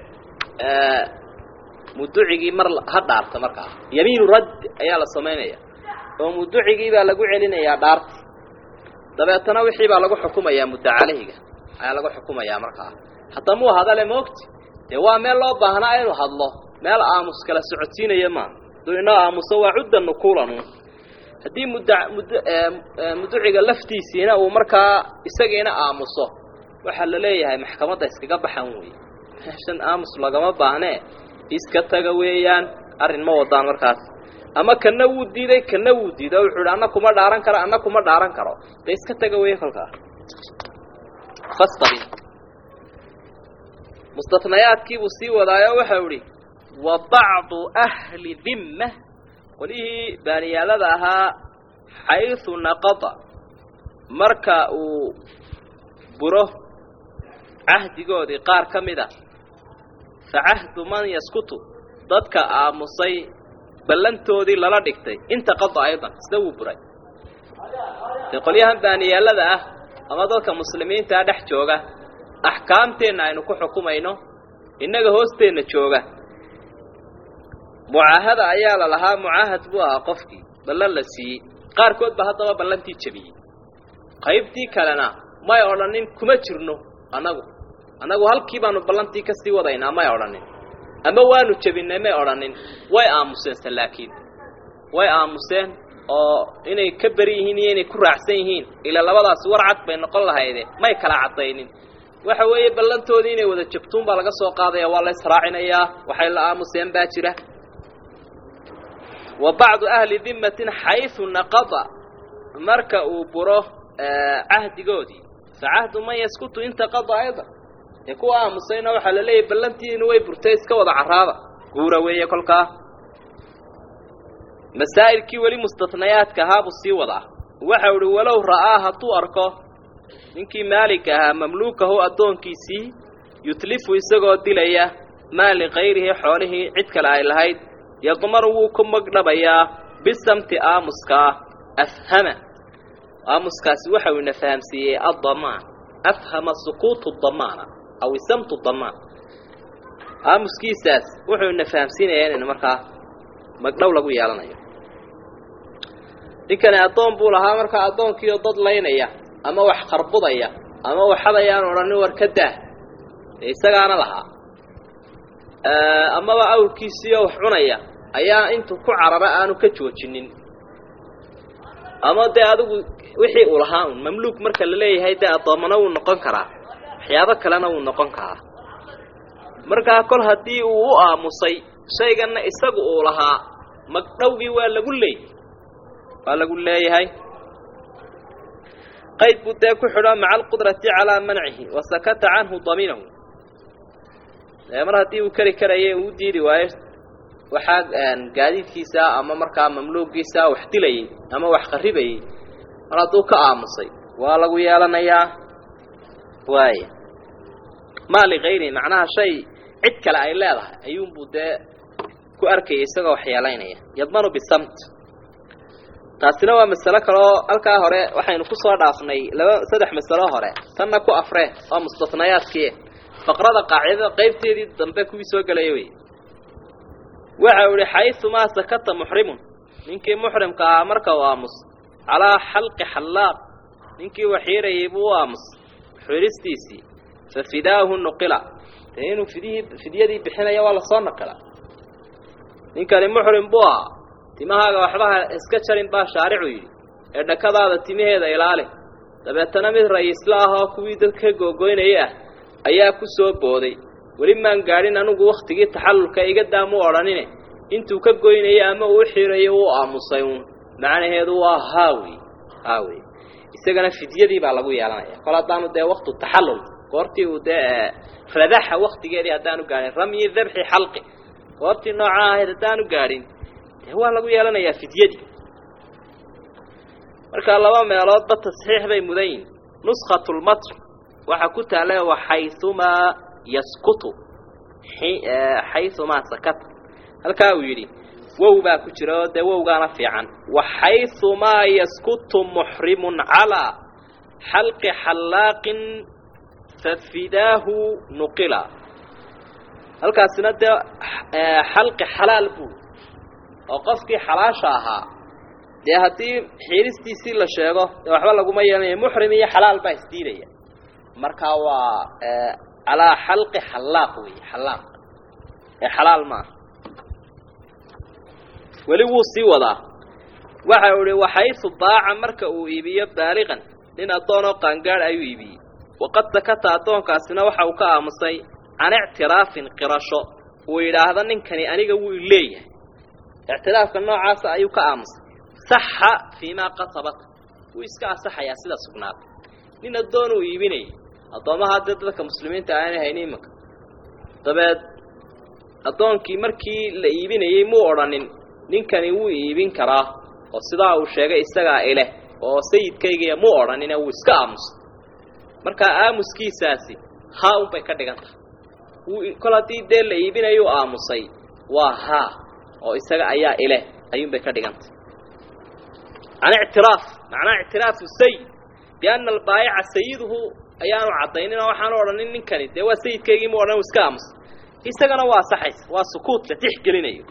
muducigii mar ha dhaarta markaa yamiinu radd ayaa la samaynaya oo muducigii baa lagu celinayaa dhaarti dabeetana wixii baa lagu xukumayaa mudda calayhiga ayaa lagu xukumayaa markaa hadda muu hadale maogti dee waa meel loo baahnaa inuu hadlo meel aamus kala socodsiinaya maa hadduu inoo aamuso waa cudda nukuulanu haddii mudda mud muduciga laftiisiina uu markaa isagiina aamuso waxaa la leeyahay maxkamadda iskaga baxan weeye meeshan aamus lagama baahnee iska taga weeyaan arrin ma wadaan markaas ama kana wuu diiday kana wuu diiday oo wuxuu idhi anna kuma dhaaran karo anna kuma dhaaran karo dee iska taga weeye kolkaa fastabi mustatnayaadkii buu sii wadaayo waxau idhi wa bacdu ahli dimma qolihii baaniyaalada ahaa xaysu naqada marka uu buro cahdigoodii qaar ka mid a fa cahdu man yaskutu dadka aamusay ballantoodii lala dhigtay inta qada aydan isna wuu buray dee qolyahan baaniyaalada ah ama dadka muslimiintaa dhex jooga axkaamteenna aynu ku xukumayno innaga hoosteenna jooga mucaahada ayaa la lahaa mucaahad buu ahaa qofkii ballan la siiyey qaarkood ba haddaba ballantii jebiyey qaybtii kalena may odhanin kuma jirno annagu annagu halkii baanu ballantii ka sii wadaynaa may odhanin ama waanu jebinay may odhanin way aamuseense laakiin way aamuseen oo inay ka beri yihiin iyo inay ku raacsan yihiin ilaa labadaasi war cad bay noqon lahayde may kala caddaynin waxa weeye ballantoodii inay wada jabtuun baa laga soo qaadaya waa la israacinayaa waxay la aamuseen baa jira wa bacdu ahli dimmatin xaysu naqada marka uu buro cahdigoodii fa cahdu man yaskutu inta qada aydan ee kuwa aamusayna waxaa la leeyahy ballantiinu way burtay iska wada carraada guura weeye kolkaa masaa'ilkii weli mustatnayaadka ahaa buu sii wadaa waxau idhi walow ra'aa hadduu arko ninkii maalig ahaa mamluukahu addoonkiisii yutlifu isagoo dilaya maa likayrihi xoolihii cid kale ay lahayd yadmanu wuu ku magdhabayaa bisamti aamuskaa afhama aamuskaasi waxau ina fahamsiiyey addamaan afhama sukuutu damaana aw isamtu damaan aamuskiisaas wuxuu ina fahamsiinayaa inayna markaa magdhow lagu yeelanayo ninkani addoon buu lahaa markaa addoonkiioo dad laynaya ama wax qarbudaya ama waxadayaan odhanin war ka daah dee isagaana lahaa amaba awrkiisiioo wax cunaya ayaa intuu ku carara aanu ka joojinin ama dee adigu wixii uu lahaa un mamluuk marka la leeyahay dee addoommana wuu noqon karaa waxyaabo kalena wuu noqon karaa markaa kol haddii uu u aamusay shayganna isagu uu lahaa magdhowgii waa lagu leey waa lagu leeyahay qayd buu dee ku xidho maca alqudrati calaa mancihi wa sakata canhu daminahu mar haddii uu keri karaya uu diidi waayo waxaa gaadiidkiisa ama markaa mamluugiisa wax dilayay ama wax qaribayay mar hadduu ka aamusay waa lagu yeelanayaa waaya maa ligayrihi macnaha shay cid kale ay leedahay ayuunbuu dee ku arkayay isagoo wax yeelaynaya yadmanu bisamt taasina waa masalo kaleoo halkaa hore waxaynu ku soo dhaafnay laba saddex masalo hore tanna ku afree waa mustatnayaadkii faqrada qaacidada qaybteedii dambe kuwii soo gelaya wey waxa uu ihi xayumaa sakata muxrimun ninkii muxrimka ahaa marka uu aamus calaa xalqi xallaaq ninkii waxiirayay buu u aamus xiristiisii fa fidaahu nuqila dee inuu fidihii fidyadii bixinaya waa lasoo naqila ninkani muxrim buu ahaa timahaaga waxbaha iska jarin baa shaaricu yidhi ee dhakadaada timaheeda ilaali dabeetana mid rayiisla ah oo kuwii dadka googoynayay ah ayaa ku soo booday weli maan gaadhin anigu wakhtigii taxallulka iga daamu odhanine intuu ka goynayay ama uu xiirayo uu aamusay uun macnaheedu waa haawey haawey isagana fidyadii baa lagu yeelanaya kol haddaanu dee waktu taxallul goortii uu dee radaxa waktigeedii haddaanu gaadhin ramyi dabxi xalqi goortii noocaa ahayd haddaanu gaadhin dee waa lagu yeelanayaa fidyadii marka laba meeloodba tasxiix bay mudan yihin nuskhat lmatr waxaa ku taala waxayumaa yaskutu xayumaa sakata halkaa uu yidhi wow baa ku jira oo dee wowgaana fiican waxayumaa yaskutu muxrimun calaa xalqi xallaaqin fafidaahu nuqila halkaasina dee xalqi xalaal buu oo qofkii xalaasha ahaa dee haddii xiiristiisii la sheego dee waxba laguma yeelanaya muxrim iyo xalaal baa isdiidaya markaa waa calaa xalqi xallaaq wey xallaaq ee xalaal maaha weli wuu sii wadaa waxa uu ihi waxaysu baaca marka uu iibiyo baaliqan nin addoonoo qaangaadh ayuu iibiyey waqad sakata addoonkaasina waxa uu ka aamusay can ictiraafin qirasho uu yidhaahdo ninkani aniga wuu leeyahay ictiraafka noocaasa ayuu ka aamusay saxa fii maa qatabat wuu iska asaxayaa sida sugnaatay nin addoon uu iibinayay addoommaha dee dadka muslimiinta aanay hayni imanka dabeed addoonkii markii la iibinayey muu odhanin ninkani wuu iibin karaa oo sidaa uu sheegay isagaa ileh oo sayidkaygiiya muu odhanine wuu iska aamusay markaa aamuskiisaasi haa unbay ka dhigan tahay wuu kol haddii dee la iibinayuu aamusay waa haa oo isaga ayaa ileh ayuunbay ka dhigan tahay can ictiraaf macnaa ictiraafu sayid bianna albaayica sayiduhu ayaanu caddaynin oo waxaanu odhanin ninkani dee waa sayidkaygii mu odhan iska aamusay isagana waa saxaysa waa sukuut la tixgelinayo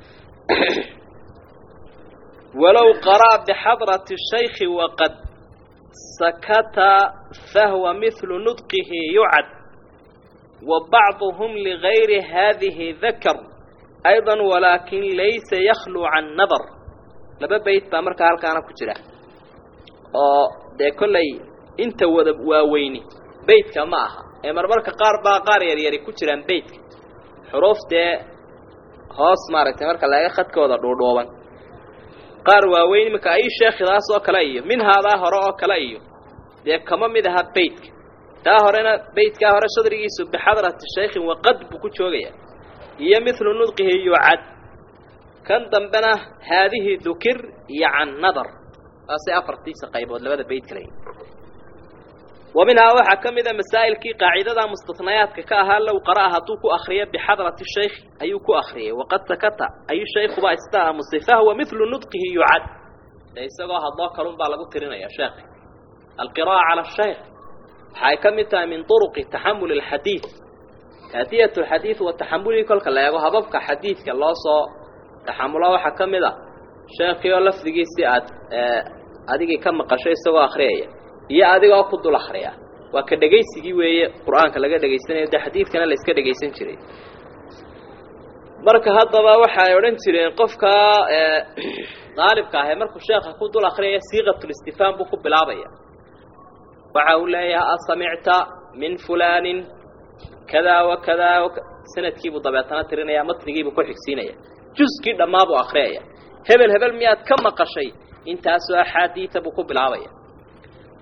walow qaraa bixadrati shaykhi waqad sakata fahwa mihlu nudqihi yucad wa bacduhum ligayri haadihi dakar ayضa walaakin laysa yaklu can nadar laba beyt baa markaa halkaana ku jira oo dee kollay inta wada waaweyni beytka ma aha ee marmarka qaar baa qaar yaryari ku jiraan beytka xuruuf dee hoos maaragtay marka laga khadkooda dhuudhuuban qaar waaweyn iminka ay sheekhidaas oo kale iyo minhaadaa hore oo kale iyo dee kama mid aha beytka taa horena beytkaa hore shadrigiisu bixadrati shaykhin waqad buu ku joogaya iyo mithlu nudqihi yucad kan dambena haadihi dukir iyo can nadar taasay afartiisa qaybood labada beyt kale wa minhaa waxaa ka mid a masaa'ilkii qaacidada mustatnayaadka ka ahaa low qara'a hadduu ku akriyo bixadrati shaykhi ayuu ku akriyay waqad sakata ayu shaykhuba ista aamusay fahwa mithlu nudqihi yucad dee isagoo hadloo kalun baa lagu tirinaya sheekhi alqira'a cala shaykh waxay ka mid tahay min turuqi taxamuli alxadiid kaadiyat alxadiid wa taxamulii kolka la eego hababka xadiidka loo soo taxamulo waxaa ka mid a sheekhii oo lafdigiisii aad adigii ka maqasho isagoo akriyaya iyo adigoo ku dul akriya waa ka dhegaysigii weeye qur-aanka laga dhegaysanayo dee xadiidkana la iska dhegaysan jiray marka haddaba waxay odhan jireen qofka daalibka ahe markuu sheekha ku dul akriyaya siiqatulistifaam buu ku bilaabaya waxa uu leeyahay asamicta min fulaanin kadaa wa kadaa sanadkiibuu dabeetana tirinaya matnigiibuu ku xigsiinaya juskii dhammaabuu akriyaya hebel hebel miyaad ka maqashay intaasoo axaadiida buu ku bilaabaya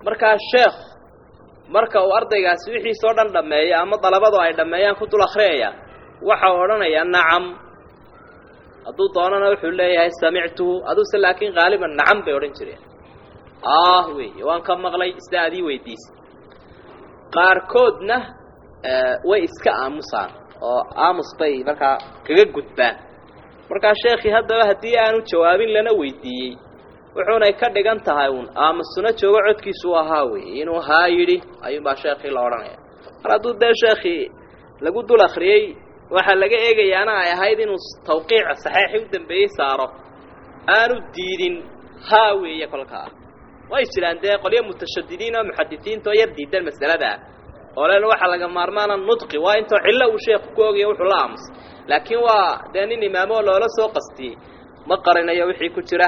markaa sheekh marka uu ardaygaasi wixiisoo dhan dhammeeyo ama dalabadu ay dhammeeyaan ku dul akhriyaya waxa uu odhanayaa nacam hadduu doonana wuxuu leeyahay samictuhu aduse laakiin haaliban nacam bay odhan jireen ah wey waan ka maqlay sida adii weydiisa qaarkoodna way iska aamusaan oo aamus bay markaa kaga gudbaan markaa sheekhii haddaba haddii aanu jawaabin lana weydiiyey wuxuunay ka dhigan tahay uun aamusuna joogo codkiisu u ahaa wey inuu haa yidhi ayuunbaa sheekhii la odhanaya mar hadduu dee sheekhii lagu dul akriyey waxaa laga eegayaana ay ahayd inuu tawqiica saxeixii u dambeeyey saaro aanu diidin haa weeye kolkaa way jiraan dee qolyo mutashadidiin oo muxadisiinta oo yar diidan masaladaa oo len waxaa laga maarmaana nudqi waa intoo cillo uu sheekhu ku ogaya wuxuu la aamusay laakiin waa dee nin imaamoo loola soo qastiyey ma qarinayo wixii ku jira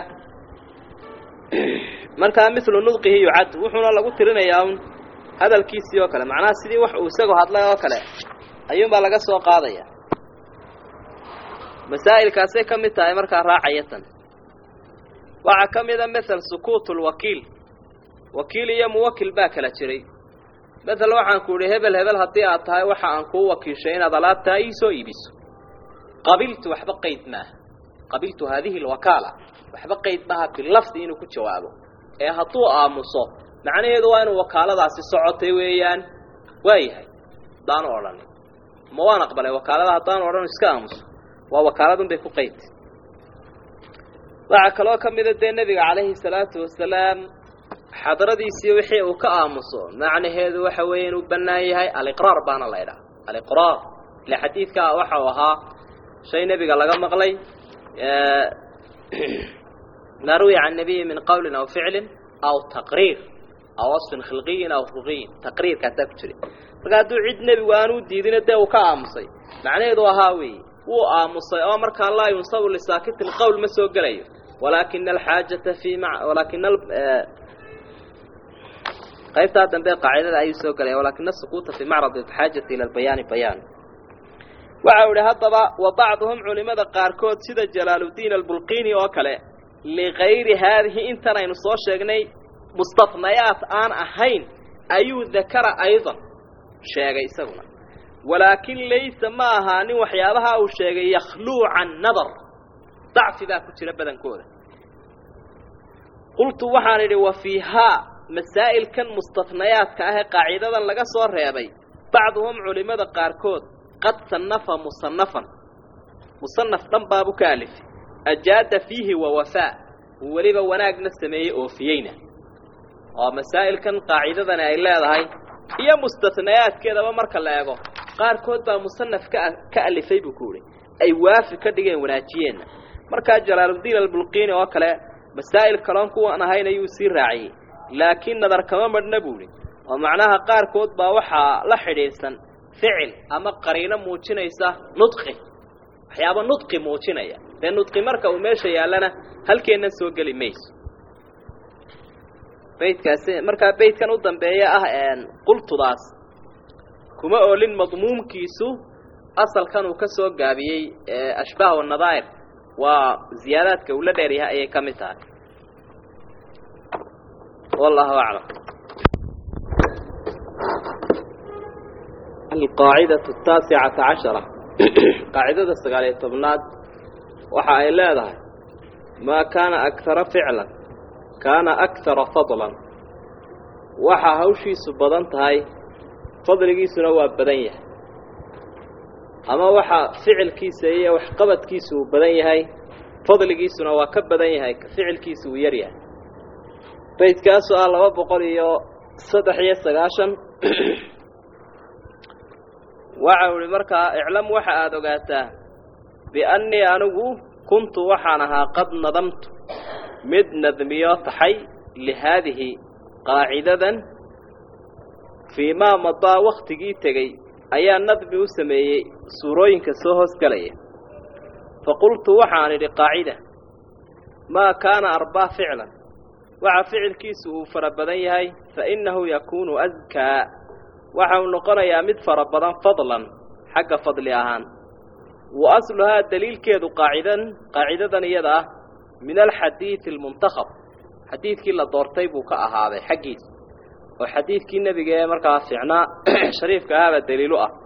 markaa milu nudqihi yucad wuxuuna lagu tirinayaa un hadalkiisii oo kale macnaha sidii wax uu isagoo hadlay oo kale ayuunbaa laga soo qaadaya masaa'ilkaasay ka mid tahay markaa raacaya tan waxaa ka mida mael sukuut lwakiil wakiil iyo muwakil baa kala jiray mael waxaan ku idhi hebel hebel haddii aad tahay waxa aan kuu wakiishay inaad alaabtaa ii soo iibiso qabiltu waxba qayd maaha qabiltu haadihi lwakaala waxba qayd maaha bilafdi inuu ku jawaabo ee hadduu aamuso macnaheedu waa inuu wakaaladaasi socotay weeyaan waayahay haddaanu odhanin ma waan aqbalay wakaalada haddaanu odhan iska aamuso waa wakaaladun bay ku qayd waxaa kaloo ka mida dee nebiga calayhi salaatu wasalaam xadradiisii wixii uu ka aamuso macnaheedu waxa weeye inuu bannaan yahay aliqraar baana la ydhaha aliqraar ile xadiidkaa waxa uu ahaa shay nebiga laga maqlay maa ruwiya can nabiyi min qawlin aw ficlin aw taqriir aw wasfin khilqiyin aw ruqiyin taqriirkaasaa ku jira marka hadduu cid nebigu aanuu diidina dee uu ka aamusay macnaheedu ahaa weeye wuu aamusay oo markaa laa yunsabu lisaakitin qowl ma soo gelayo walaakina alxaajata fi ma walaakina qaybtaa dambe qaacidada ayuu soo gelaya walaakina asukuuta fi macrad alxaajati ila albayaani bayaan waxa u ihi haddaba wa bacduhum culimada qaarkood sida jalaaluddiin albulqini oo kale ligayri haadihi intan aynu soo sheegnay mustafnayaat aan ahayn ayuu dakara aydan sheegay isaguna walaakin laysa ma ahaanin waxyaabaha uu sheegay yakhluu can nadar dacfi baa ku jira badankooda qultu waxaan idhi wa fiihaa masaa'ilkan mustafnayaadka ah ee qaacidadan laga soo reebay bacduhum culimmada qaarkood qad sannafa musanafan musanaf dhan baabu ka alifay ajaada fiihi wa wafaa uu weliba wanaagna sameeyey oofiyeyna oo masaa'ilkan qaacidadani ay leedahay iyo mustanayaadkeedaba marka la eego qaarkood baa musanaf ka ka alifay buu ku uhi ay waafi ka dhigeen wanaajiyeenna markaa jalaaluddiin albulqiini oo kale masaa'il kaloon kuwan ahayn ayuu sii raaciyey laakiin nadar kama madhna buu ihi oo macnaha qaarkood baa waxaa la xidhiidhsan ficil ama qariino muujinaysa nudqi waxyaaba nudqi muujinaya dee nudqi marka uu meesha yaallana halkeennan soo geli mayso baydkaasi markaa baydkan u dambeeya ah qultudaas kuma oolin madmuumkiisu asalkan uu ka soo gaabiyey ashbaah wanadaa'ir waa ziyaadaadka uu la dheeryahay ayay ka mid tahay wallahu aclam alqaacidatu ataasicata cashara qaacidada sagaaliyo tobnaad waxa ay leedahay maa kaana akara ficlan kaana akara fadlan waxaa hawshiisu badan tahay fadligiisuna waa badan yahay ama waxa ficilkiisa iyo waxqabadkiisu uu badan yahay fadligiisuna waa ka badan yahay ficilkiisa uu yar yahay baydkaasu ah laba boqol iyo saddex iyo sagaashan waxa u ihi markaa iclam waxa aada ogaataa biannii anigu kuntu waxaan ahaa qad nadamtu mid nadmiyo taxay lihaadihi qaacidadan fii maa madaa wakhtigii tegey ayaa nadmi u sameeyey suurooyinka soo hoosgelaya fa qultu waxaan idhi qaacida maa kaana arbaa ficlan waxa ficilkiisu uu fara badan yahay fa innahu yakuunu askaa waxa uu noqonayaa mid fara badan fadlan xagga fadli ahaan wa asluhaa daliilkeedu qaacidan qaacidadan iyada ah min alxadiidi almuntakhab xadiidkii la doortay buu ka ahaaday xaggiisa oo xadiidkii nebiga ee markaa fiicnaa shariifka ahaaba daliilu ah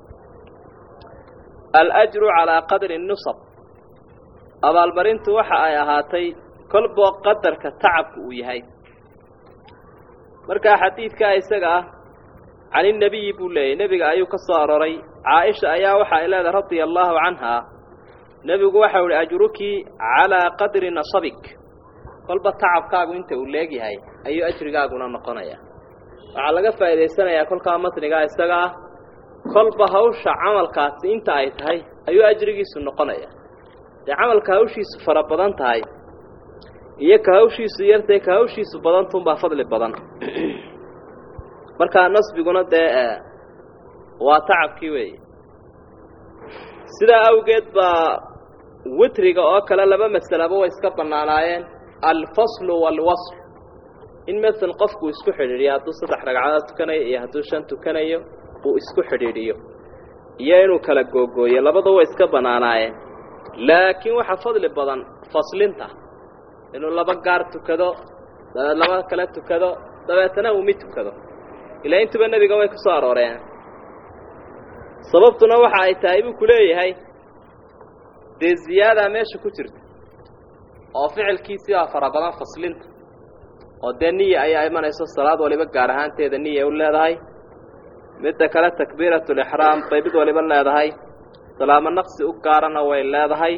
alajru calaa qadri nusab abaalmarintu waxa ay ahaatay kolboo qadarka tacabku uu yahay markaa xadiidkaa isaga ah caninnebiyi buu leeyahy nebiga ayuu ka soo aroray caaisha ayaa waxa ay leedahay radia allaahu canhaa nebigu waxau ihi ajruki calaa qadri nasabik kolba tacabkaagu inta uu leegyahay ayuu ajrigaaguna noqonaya waxaa laga faa'idaysanayaa kolkaa matnigaa isaga ah kolba hawsha camalkaasi inta ay tahay ayuu ajrigiisu noqonaya dee camalka hawshiisu fara badan tahay iyo ka hawshiisu yartahay ka hawshiisu badantunbaa fadli badan markaa nasbiguna dee waa tacabkii weeye sidaa awgeed baa witriga oo kale laba masalaba way iska bannaanaayeen alfaslu waalwasl in masel qofku isku xidhiidhiyo hadduu saddex ragcadood tukanayo iyo hadduu shan tukanayo uu isku xidhiidhiyo iyo inuu kala googooyo labada way iska bannaanaayeen laakiin waxaa fadli badan faslinta inuu laba gaar tukado dabeed laba kale tukado dabeetana uu mid tukado ilaa intuba nebiga way ku soo arooreen sababtuna waxa ay tahay buu ku leeyahay dee ziyaadaa meesha ku jirta oo ficilkiisii baa fara badan faslinta oo dee niya ayaa imanayso salaad waliba gaar ahaanteeda niya u leedahay midda kale takbiiratulixraam bay mid waliba leedahay salaamo naqsi u gaarana way leedahay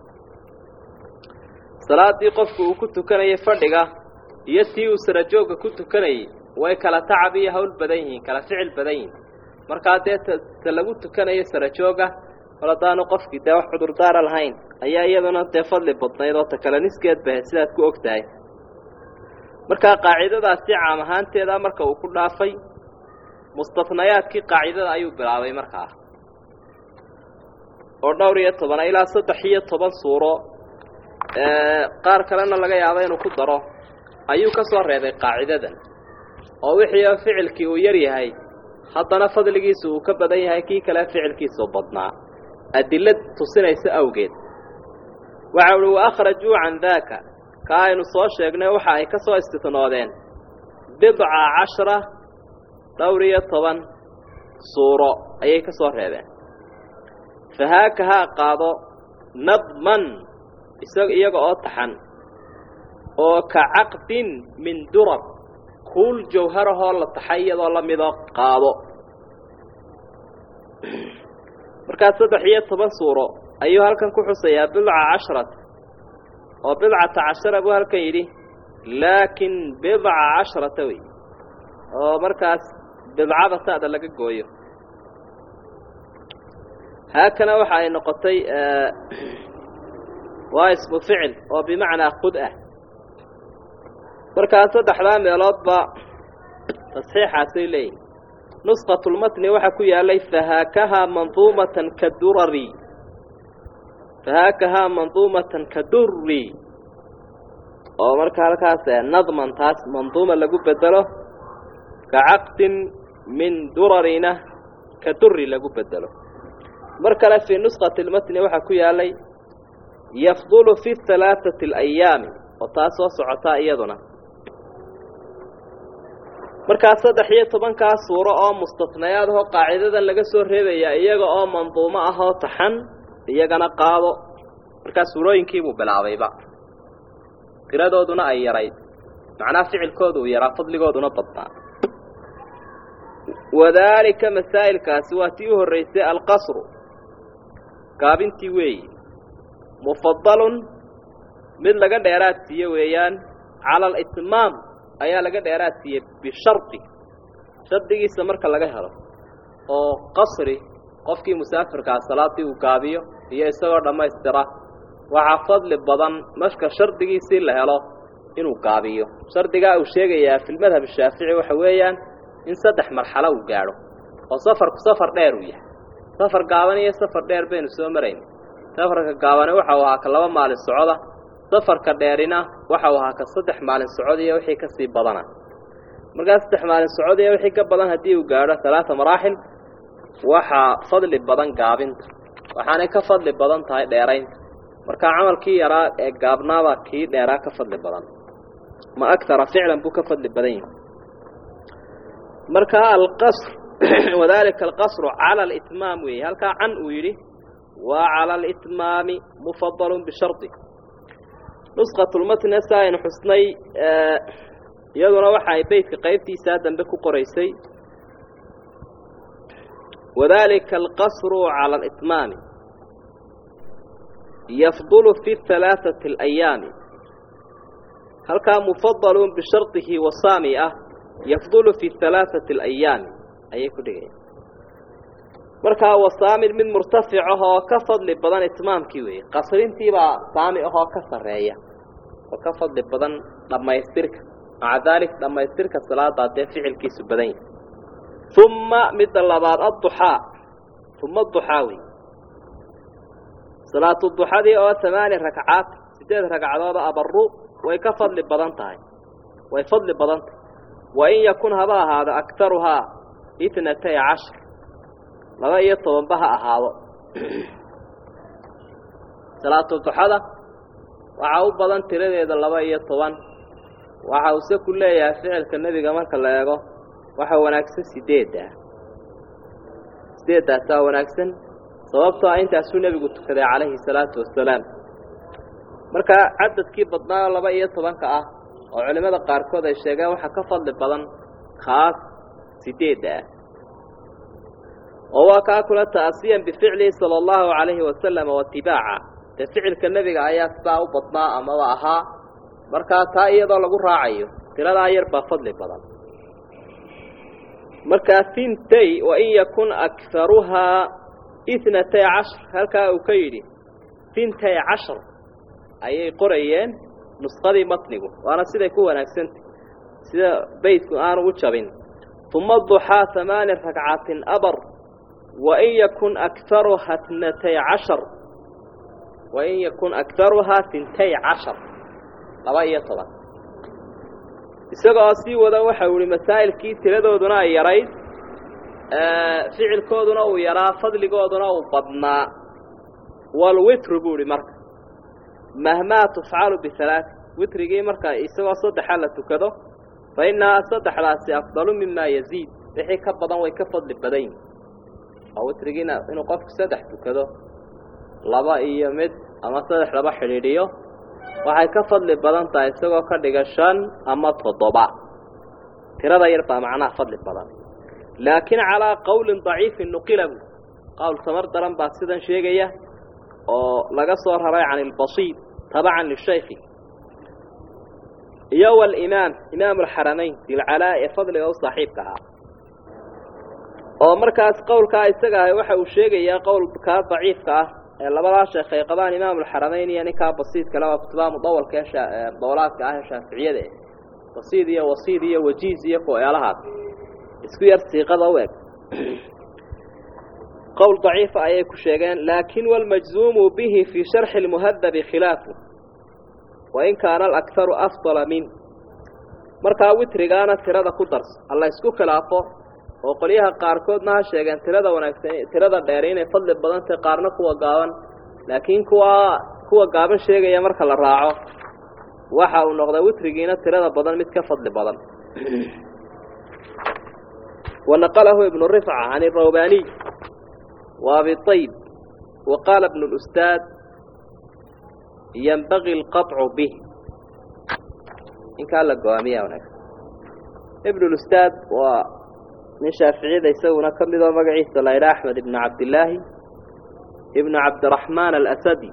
salaaddii qofku uu ku tukanayay fadhiga iyo tii uu sarajoogga ku tukanayay way kala tacab iyo hawl badan yihiin kala ficil badan yihiin markaa dee ta lagu tukanayo sarajoogga kol haddaanu qofkii dee wax cudurdaara lahayn ayaa iyaduna dee fadli badnayd oo ta kale niskeed bahe sidaad ku og tahay markaa qaacidadaasi caam ahaanteeda marka uu ku dhaafay mustafnayaadkii qaacidada ayuu bilaabay markaa oo dhowr iyo tobana ilaa saddex iyo toban suuro qaar kalena laga yaabo inuu ku daro ayuu ka soo reebay qaacidadan oo wixii ficilkii uu yar yahay haddana fadligiisu uu ka badan yahay kii kale ficilkiisuu badnaa adilad tusinaysa awgeed waxa uhi wa akhrajuu can daaka ka aynu soo sheegnay waxa ay ka soo istitnoodeen bidca cashara dhowr iyo toban suuro ayay ka soo reebeen fahaaka haa qaado nadman isag iyaga oo taxan oo ka caqdin min durab kuul jawharahoo la taxay iyadoo la midoo qaado markaas saddex iyo toban suuro ayuu halkan ku xusayaa bidca casharat oo bidcata cashara buu halkan yidhi laakin bidca casharata wey oo markaas bidcada ta'da laga gooyo haakana waxa ay noqotay waa ismu ficil oo bimacnaa qud ah markaa saddexdaa meeloodba tasxiixaasay leeyihin nusqatulmatni waxaa ku yaalay fahaakahaa manduumatan ka durari fahaakahaa manduumatan ka durri oo marka halkaas nadman taas manduuma lagu bedelo ka caqdin min durarina ka durri lagu bedelo mar kale fii nusqati lmatni waxaa ku yaalay yafdulu fi halaaثati alayaami oo taas soo socotaa iyaduna markaa saddex iyo tobankaa suuro oo mustafnayaad ahoo qaacidadan laga soo reebayaa iyaga oo manduumo ah oo taxan iyagana qaado markaa suurooyinkiibuu bilaabayba tiradooduna ay yarayd macnaha ficilkooda uu yaraa fadligooduna badnaa wadaalika masaa'ilkaasi waa tii u horraysay alqasru gaabintii weeyi mufadalun mid laga dheeraad siiye weeyaan cala alitmaam ayaa laga dheeraad siiyey bishardi shardigiisa marka laga helo oo qasri qofkii musaafirkaa salaaddii uu gaabiyo iyo isagoo dhammaystira waxaa fadli badan marka shardigiisii la helo inuu gaabiyo shardigaa uu sheegayaa fi lmadhab shaafici waxa weeyaan in saddex marxalo uu gaadho oo safarku safar dheer uu yahay safar gaaban iyo safar dheer baynu soo marayn safarka gaabani waxa uu ahaa ka laba maalin socoda safarka dheerina waxa uu ahaa ka saddex maalin socod iyo wixii ka sii badana markaa saddex maalin socod iyo wixii ka badan haddii uu gaadho talaata maraaxil waxaa fadli badan gaabinta waxaanay ka fadli badan tahay dheeraynta markaa camalkii yaraa ee gaabnaabaa kii dheeraa ka fadli badan ma agtara ficlan buu ka fadli badan yahay markaa alqasr wadalika alqasru cala alitmaam weeye halkaa can uu yidhi waa cala alitmaami mufadalun bishardi nusqatulmatne sa aynu xusnay iyaduna waxa ay beytka qaybtiisaa dambe ku qoraysay wadalika alqasru cala alitmaami yafdulu fi halaaثati alayaami halkaa mufadalun bishardihi wasaami ah yafdulu fi halaaثati alayaami ayay ku dhigayaan markaa wasaamin mid murtafic ahoo ka fadli badan itmaamkii weeye qasrintiibaa saami ahoo ka sarreeya oo ka fadli badan dhammaystirka maca daalik dhammaystirka salaadaa dee ficilkiisu badan yahay uma midda labaad adduxaa uma duxaa wey salaatu duxadii oo amaani ragcaad sideed ragcadooda abaru way ka fadli badan tahay way fadli badan tahay wa in yakun haba ahaado aktaruhaa itnatay cashar laba iyo tobanba ha ahaado salaatu duxada waxaa u badan tiradeeda laba iyo toban waxa use ku leeyahay ficilka nebiga marka la eego waxa wanaagsan sideedda sideeddaasaa wanaagsan sababtoo ah intaasuu nebigu tukaday calayhi salaatu wasalaam markaa cadadkii badnaa laba iyo tobanka ah oo culimmada qaarkood ay sheegeen waxaa ka fadli badan kaas sideedda ah oo waa kaa kula ta'asiyan bificlihi sala allahu calayhi wasalam watibaaca dee ficilka nebiga ayaa sidaa u badnaa amaba ahaa markaa taa iyadoo lagu raacayo tiradaa yar baa fadli badan markaa hintay wain yakun akharuhaa itnatay cashar halkaa uu ka yidhi hintay cashar ayay qorayeen nusqadii matnigu waana siday ku wanaagsantay sida beydku aanu u jabin uma duxaa hamaani ragcatin abar wain yakun akharuha tnatay cashar wain yakun akharuhaa hintay cashar laba iyo toban isagoo sii wada waxau ihi masaa'ilkii tiradooduna ay yarayd ficilkooduna uu yaraa fadligooduna uu badnaa walwitru buu ihi marka mahmaa tufcalu bihalaaث witrigii marka isagoo saddexa la tukado fa innahaa saddexdaasi afdalu mima yaziid wixii ka badan way ka fadli badan yihin oo witrigiina inuu qofku saddex tukado laba iyo mid ama saddex laba xidhiidhiyo waxay ka fadli badan tahay isagoo ka dhiga shan ama toddoba tirada yar baa macnaha fadli badan laakiin calaa qowlin daciifin nuqila bu qowl tamar daran baa sidan sheegaya oo laga soo raray can ilbasiid tabacan lishaykhi iyo walimaam imaam alxaramayn dilcalaa ee fadliga u saaxiibka ahaa oo markaas qowlkaa isaga ah waxa uu sheegayaa qowlkaa daciifka ah ee labadaa sheekh ay qabaan imaam alxaramayn iyo ninkaa basiidkale waa kutubaha mudawalka ee dowlaadka ah ee shaaficiyada basiid iyo wasiid iyo wajiiz iyo ku-eelahaas isku yar siiqada u eg qowl daciifa ayay ku sheegeen laakin walmajzuumu bihi fii sharxi lmuhadabi khilaafu wain kaana alakharu afdala min markaa witrigaana tirada ku darso alla isku khilaafo oo qolyaha qaarkoodna ha sheegeen tirada wanaagsan tirada dheer inay fadli badan tahay qaarna kuwa gaaban laakiin kuwa kuwa gaaban sheegaya marka la raaco waxa uu noqday witrigiina tirada badan mid ka fadli badan wanaqalahu ibnu rifca can irawbaniy wa abi ayb wa qaala ibnu lustaad yanbagi alqaطcu bih inkaa la go-aamiya wanaagsan ibnu lustaad waa nin shaaficiyada isaguna ka mid oo magaciisa la ydhaa axmed ibnu cabdillaahi ibnu cabdiraxmaan alasadi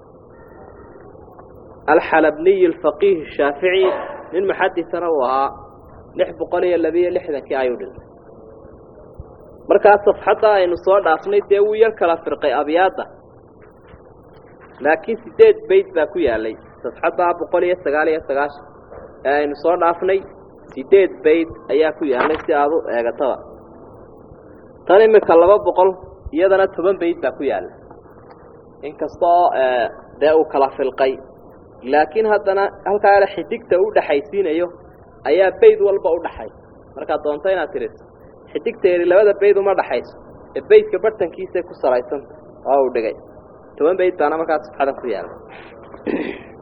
alxalabniy alfaqiih shaafici nin muxadisana uu ahaa lix boqol iyo labiyo lixdankii ayuu dhintay markaas safxadda aynu soo dhaafnay dee wuu yar kala firqay abyaadda laakiin sideed bayd baa ku yaalay safxadda boqol iyo sagaal iyo sagaashan ee aynu soo dhaafnay sideed bayd ayaa ku yaalay si aada u eegataba tan imika laba boqol iyadana toban bayd baa ku yaalla inkastoo dee uu kala filqay laakiin haddana halkaa xidigta u dhaxaysiinayo ayaa bayd walba u dhaxay markaad doonto inaad tiriso xidigteedi labada bayd uma dhaxayso ee baydka bartankiisay ku salaysanta oo uu dhigay toban bayd baana markaa safxadan ku yaalla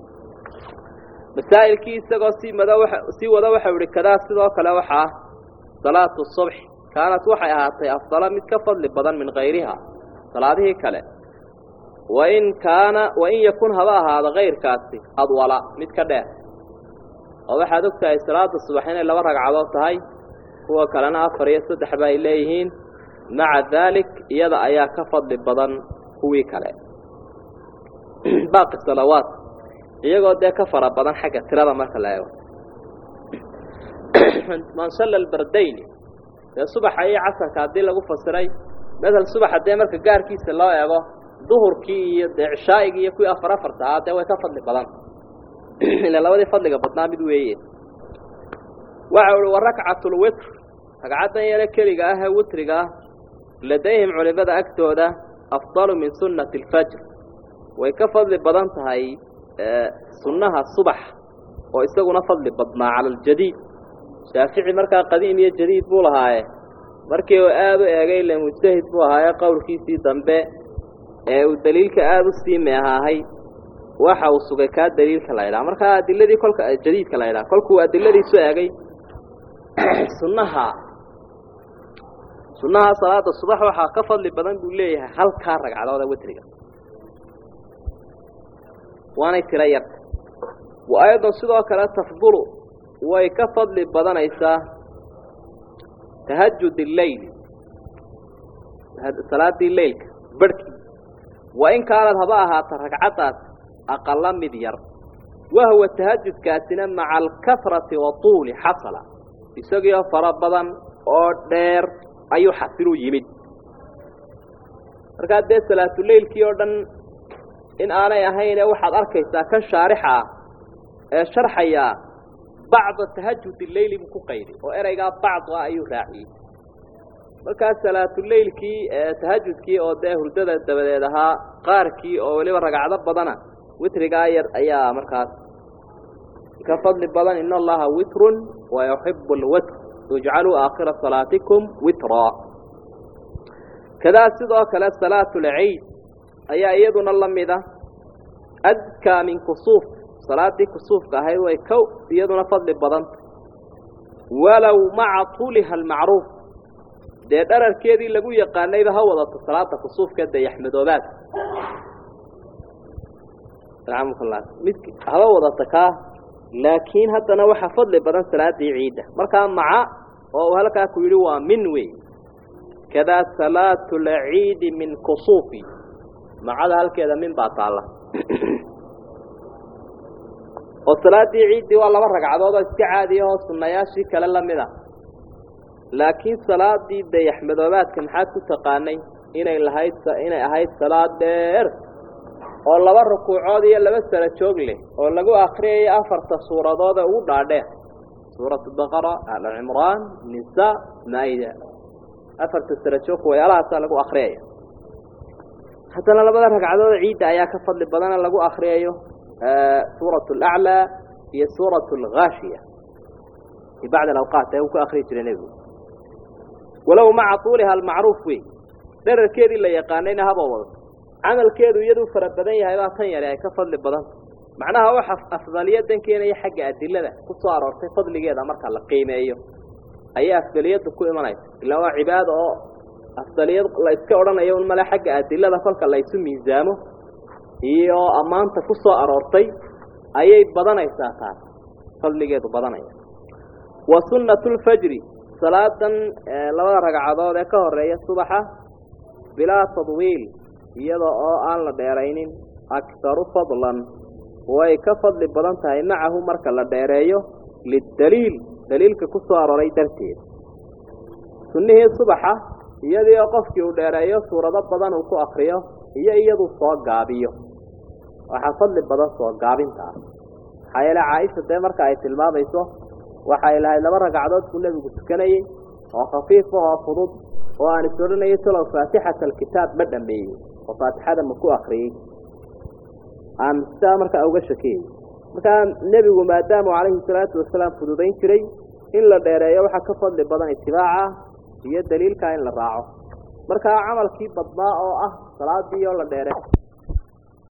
masaa'ilkii isagoo sii mada waa sii wada waxau ihi kadaa sidoo kale waxaa salaatu subxi kaanat waxay ahaatay afdala mid ka fadli badan min kayriha salaadihii kale wain kaana wain yakun haba ahaado kayrkaasi adwala mid ka dheer oo waxaad og tahay salaada subax inay laba ragcadood tahay kuwa kalena afar iyo saddex ba ay leeyihiin maca daalik iyada ayaa ka fadli badan kuwii kale baaqi salawaat iyagoo dee ka fara badan xagga tirada marka la eego man salla albardayni dee subaxa iyo casarka haddii lagu fasiray masel subaxa dee marka gaarkiisa loo eego duhurkii iyo dee cishaa'igii iyo kuwii afar afarta ahaa dee way ka fadli badan ila labadii fadliga badnaa mid weeye waxa uhi wa rakcatulwitr ragcaddan yare keliga ah ee witriga ah ladayhim culimada agtooda afdalu min sunnati alfajr way ka fadli badan tahay sunnaha subax oo isaguna fadli badnaa cala aljadiid shaafici markaa qadiim iyo jadiid buu lahaaye markii uu aada u eegay le mujtahid buu ahaaye qowlkiisii dambe ee uu daliilka aada u sii meehaahay waxa uu sugay kaa daliilka la ydhaha markaa adiladii kolka jadiidka la ydhaha kolkuu adiladiisu eegay sunnaha sunnaha salaada subax waxaa ka fadli badan buu leeyahay halkaa ragcadooda witriga waanay tiro yarta wa aydan sidoo kale tafdulu way ka fadli badanaysaa tahajud illeyl salaadii leylka barhkii wa in kaanad haba ahaata ragcaddaas aqala mid yar wahwa tahajudkaasina maca alkafrati wa tuuli xasala isagiioo fara badan oo dheer ayuu xasilu yimid markaa dee salaatuleylkii oo dhan in aanay ahayne waxaad arkaysaa kan shaarixa ah ee sharxayaa bacda tahajud leyli buu ku qayday oo ereygaa bacdu ah ayuu raaciyey markaa salaatuleylkii tahajudkii oo dee hurdada dabadeed ahaa qaarkii oo weliba ragacdo badana witrigaa yar ayaa markaas ka fadli badan in allaha witrun wa yuxibu lwitr ijcaluu aakhira salaatikum witraa kadaa sidoo kale salaatu lciid ayaa iyaduna la mida adkaa min kusuuf salaadii kusuufka ahayd way ka iyaduna fadli badanta walow maca tuuliha almacruuf dee dhararkeedii lagu yaqaanayba ha wadato salaada kusuufka dayaxmadoobaad mid haba wadata kaa laakiin haddana waxaa fadli badan salaadii ciidda markaa maca oo uu halkaa ku yidhi waa min wey kadaa salaatu lciidi min kusuufi macada halkeeda min baa taalla oo salaadii ciiddii waa laba ragcadood oo iska caadiya oo sunnayaashii kale la mid a laakiin salaadii dayaxmadoobaadka maxaad ku taqaanay inay lahayd inay ahayd salaad dheer oo laba rukuucood iyo laba sara joog leh oo lagu akriyayo afarta suuradood ee ugu dhaadheer suuratu baqara alcimraan nisaa maa'ida afarta sara joog wayaalahaasaa lagu akriyaya haddana labada ragcadood ciidda ayaa ka fadli badana lagu akriyayo suuratu alaclaa iyo suuratu alghaashiya fi bacdi alawqaat ee uu ku akriyi jiray nebigu walow maca tuuliha almacruuf wey dherarkeedii la yaqaanayna haba wadato camalkeedu iyaduu fara badan yahay baa tan yare ay ka fadli badanta macnaha waxa afdaliyadan keenaya xagga adilada ku soo aroortay fadligeeda marka la qiimeeyo ayay afdaliyadda ku imanaysa ilaa waa cibaado oo afdaliyad la iska odhanayo un male xagga adilada kolka la isu miisaamo iyo ammaanta ku soo aroortay ayay badanaysaa taas fadligeedu badanaya wa sunnatu lfajri salaadan labada ragcadood ee ka horeeya subaxa bilaa tadwiil iyada oo aan la dheeraynin akharu fadlan way ka fadli badan tahay macahu marka la dheereeyo lidaliil daliilka ku soo aroray darteeda sunnihii subaxa iyadii oo qofkii uu dheereeyo suurado badan uu ku akriyo iyo iyadu soo gaabiyo waxaa fadli badan soo gaabintaas maxaa yeele caaisha dee marka ay tilmaamayso waxay lahayd laba ragcadood buu nebigu tukanayey oo khafiif ahoo fudud oo aan is odhanayo talow faatixata alkitaab ma dhameeyey oo faatixada ma ku akriyey aan sidaa markaa uga shakiyey markaa nebigu maadaamu calayhi salaatu wasalaam fududayn jiray in la dheereeyo waxaa ka fadli badan itibaaca iyo daliilkaa in la raaco markaa camalkii badnaa oo ah salaadii oo la dheere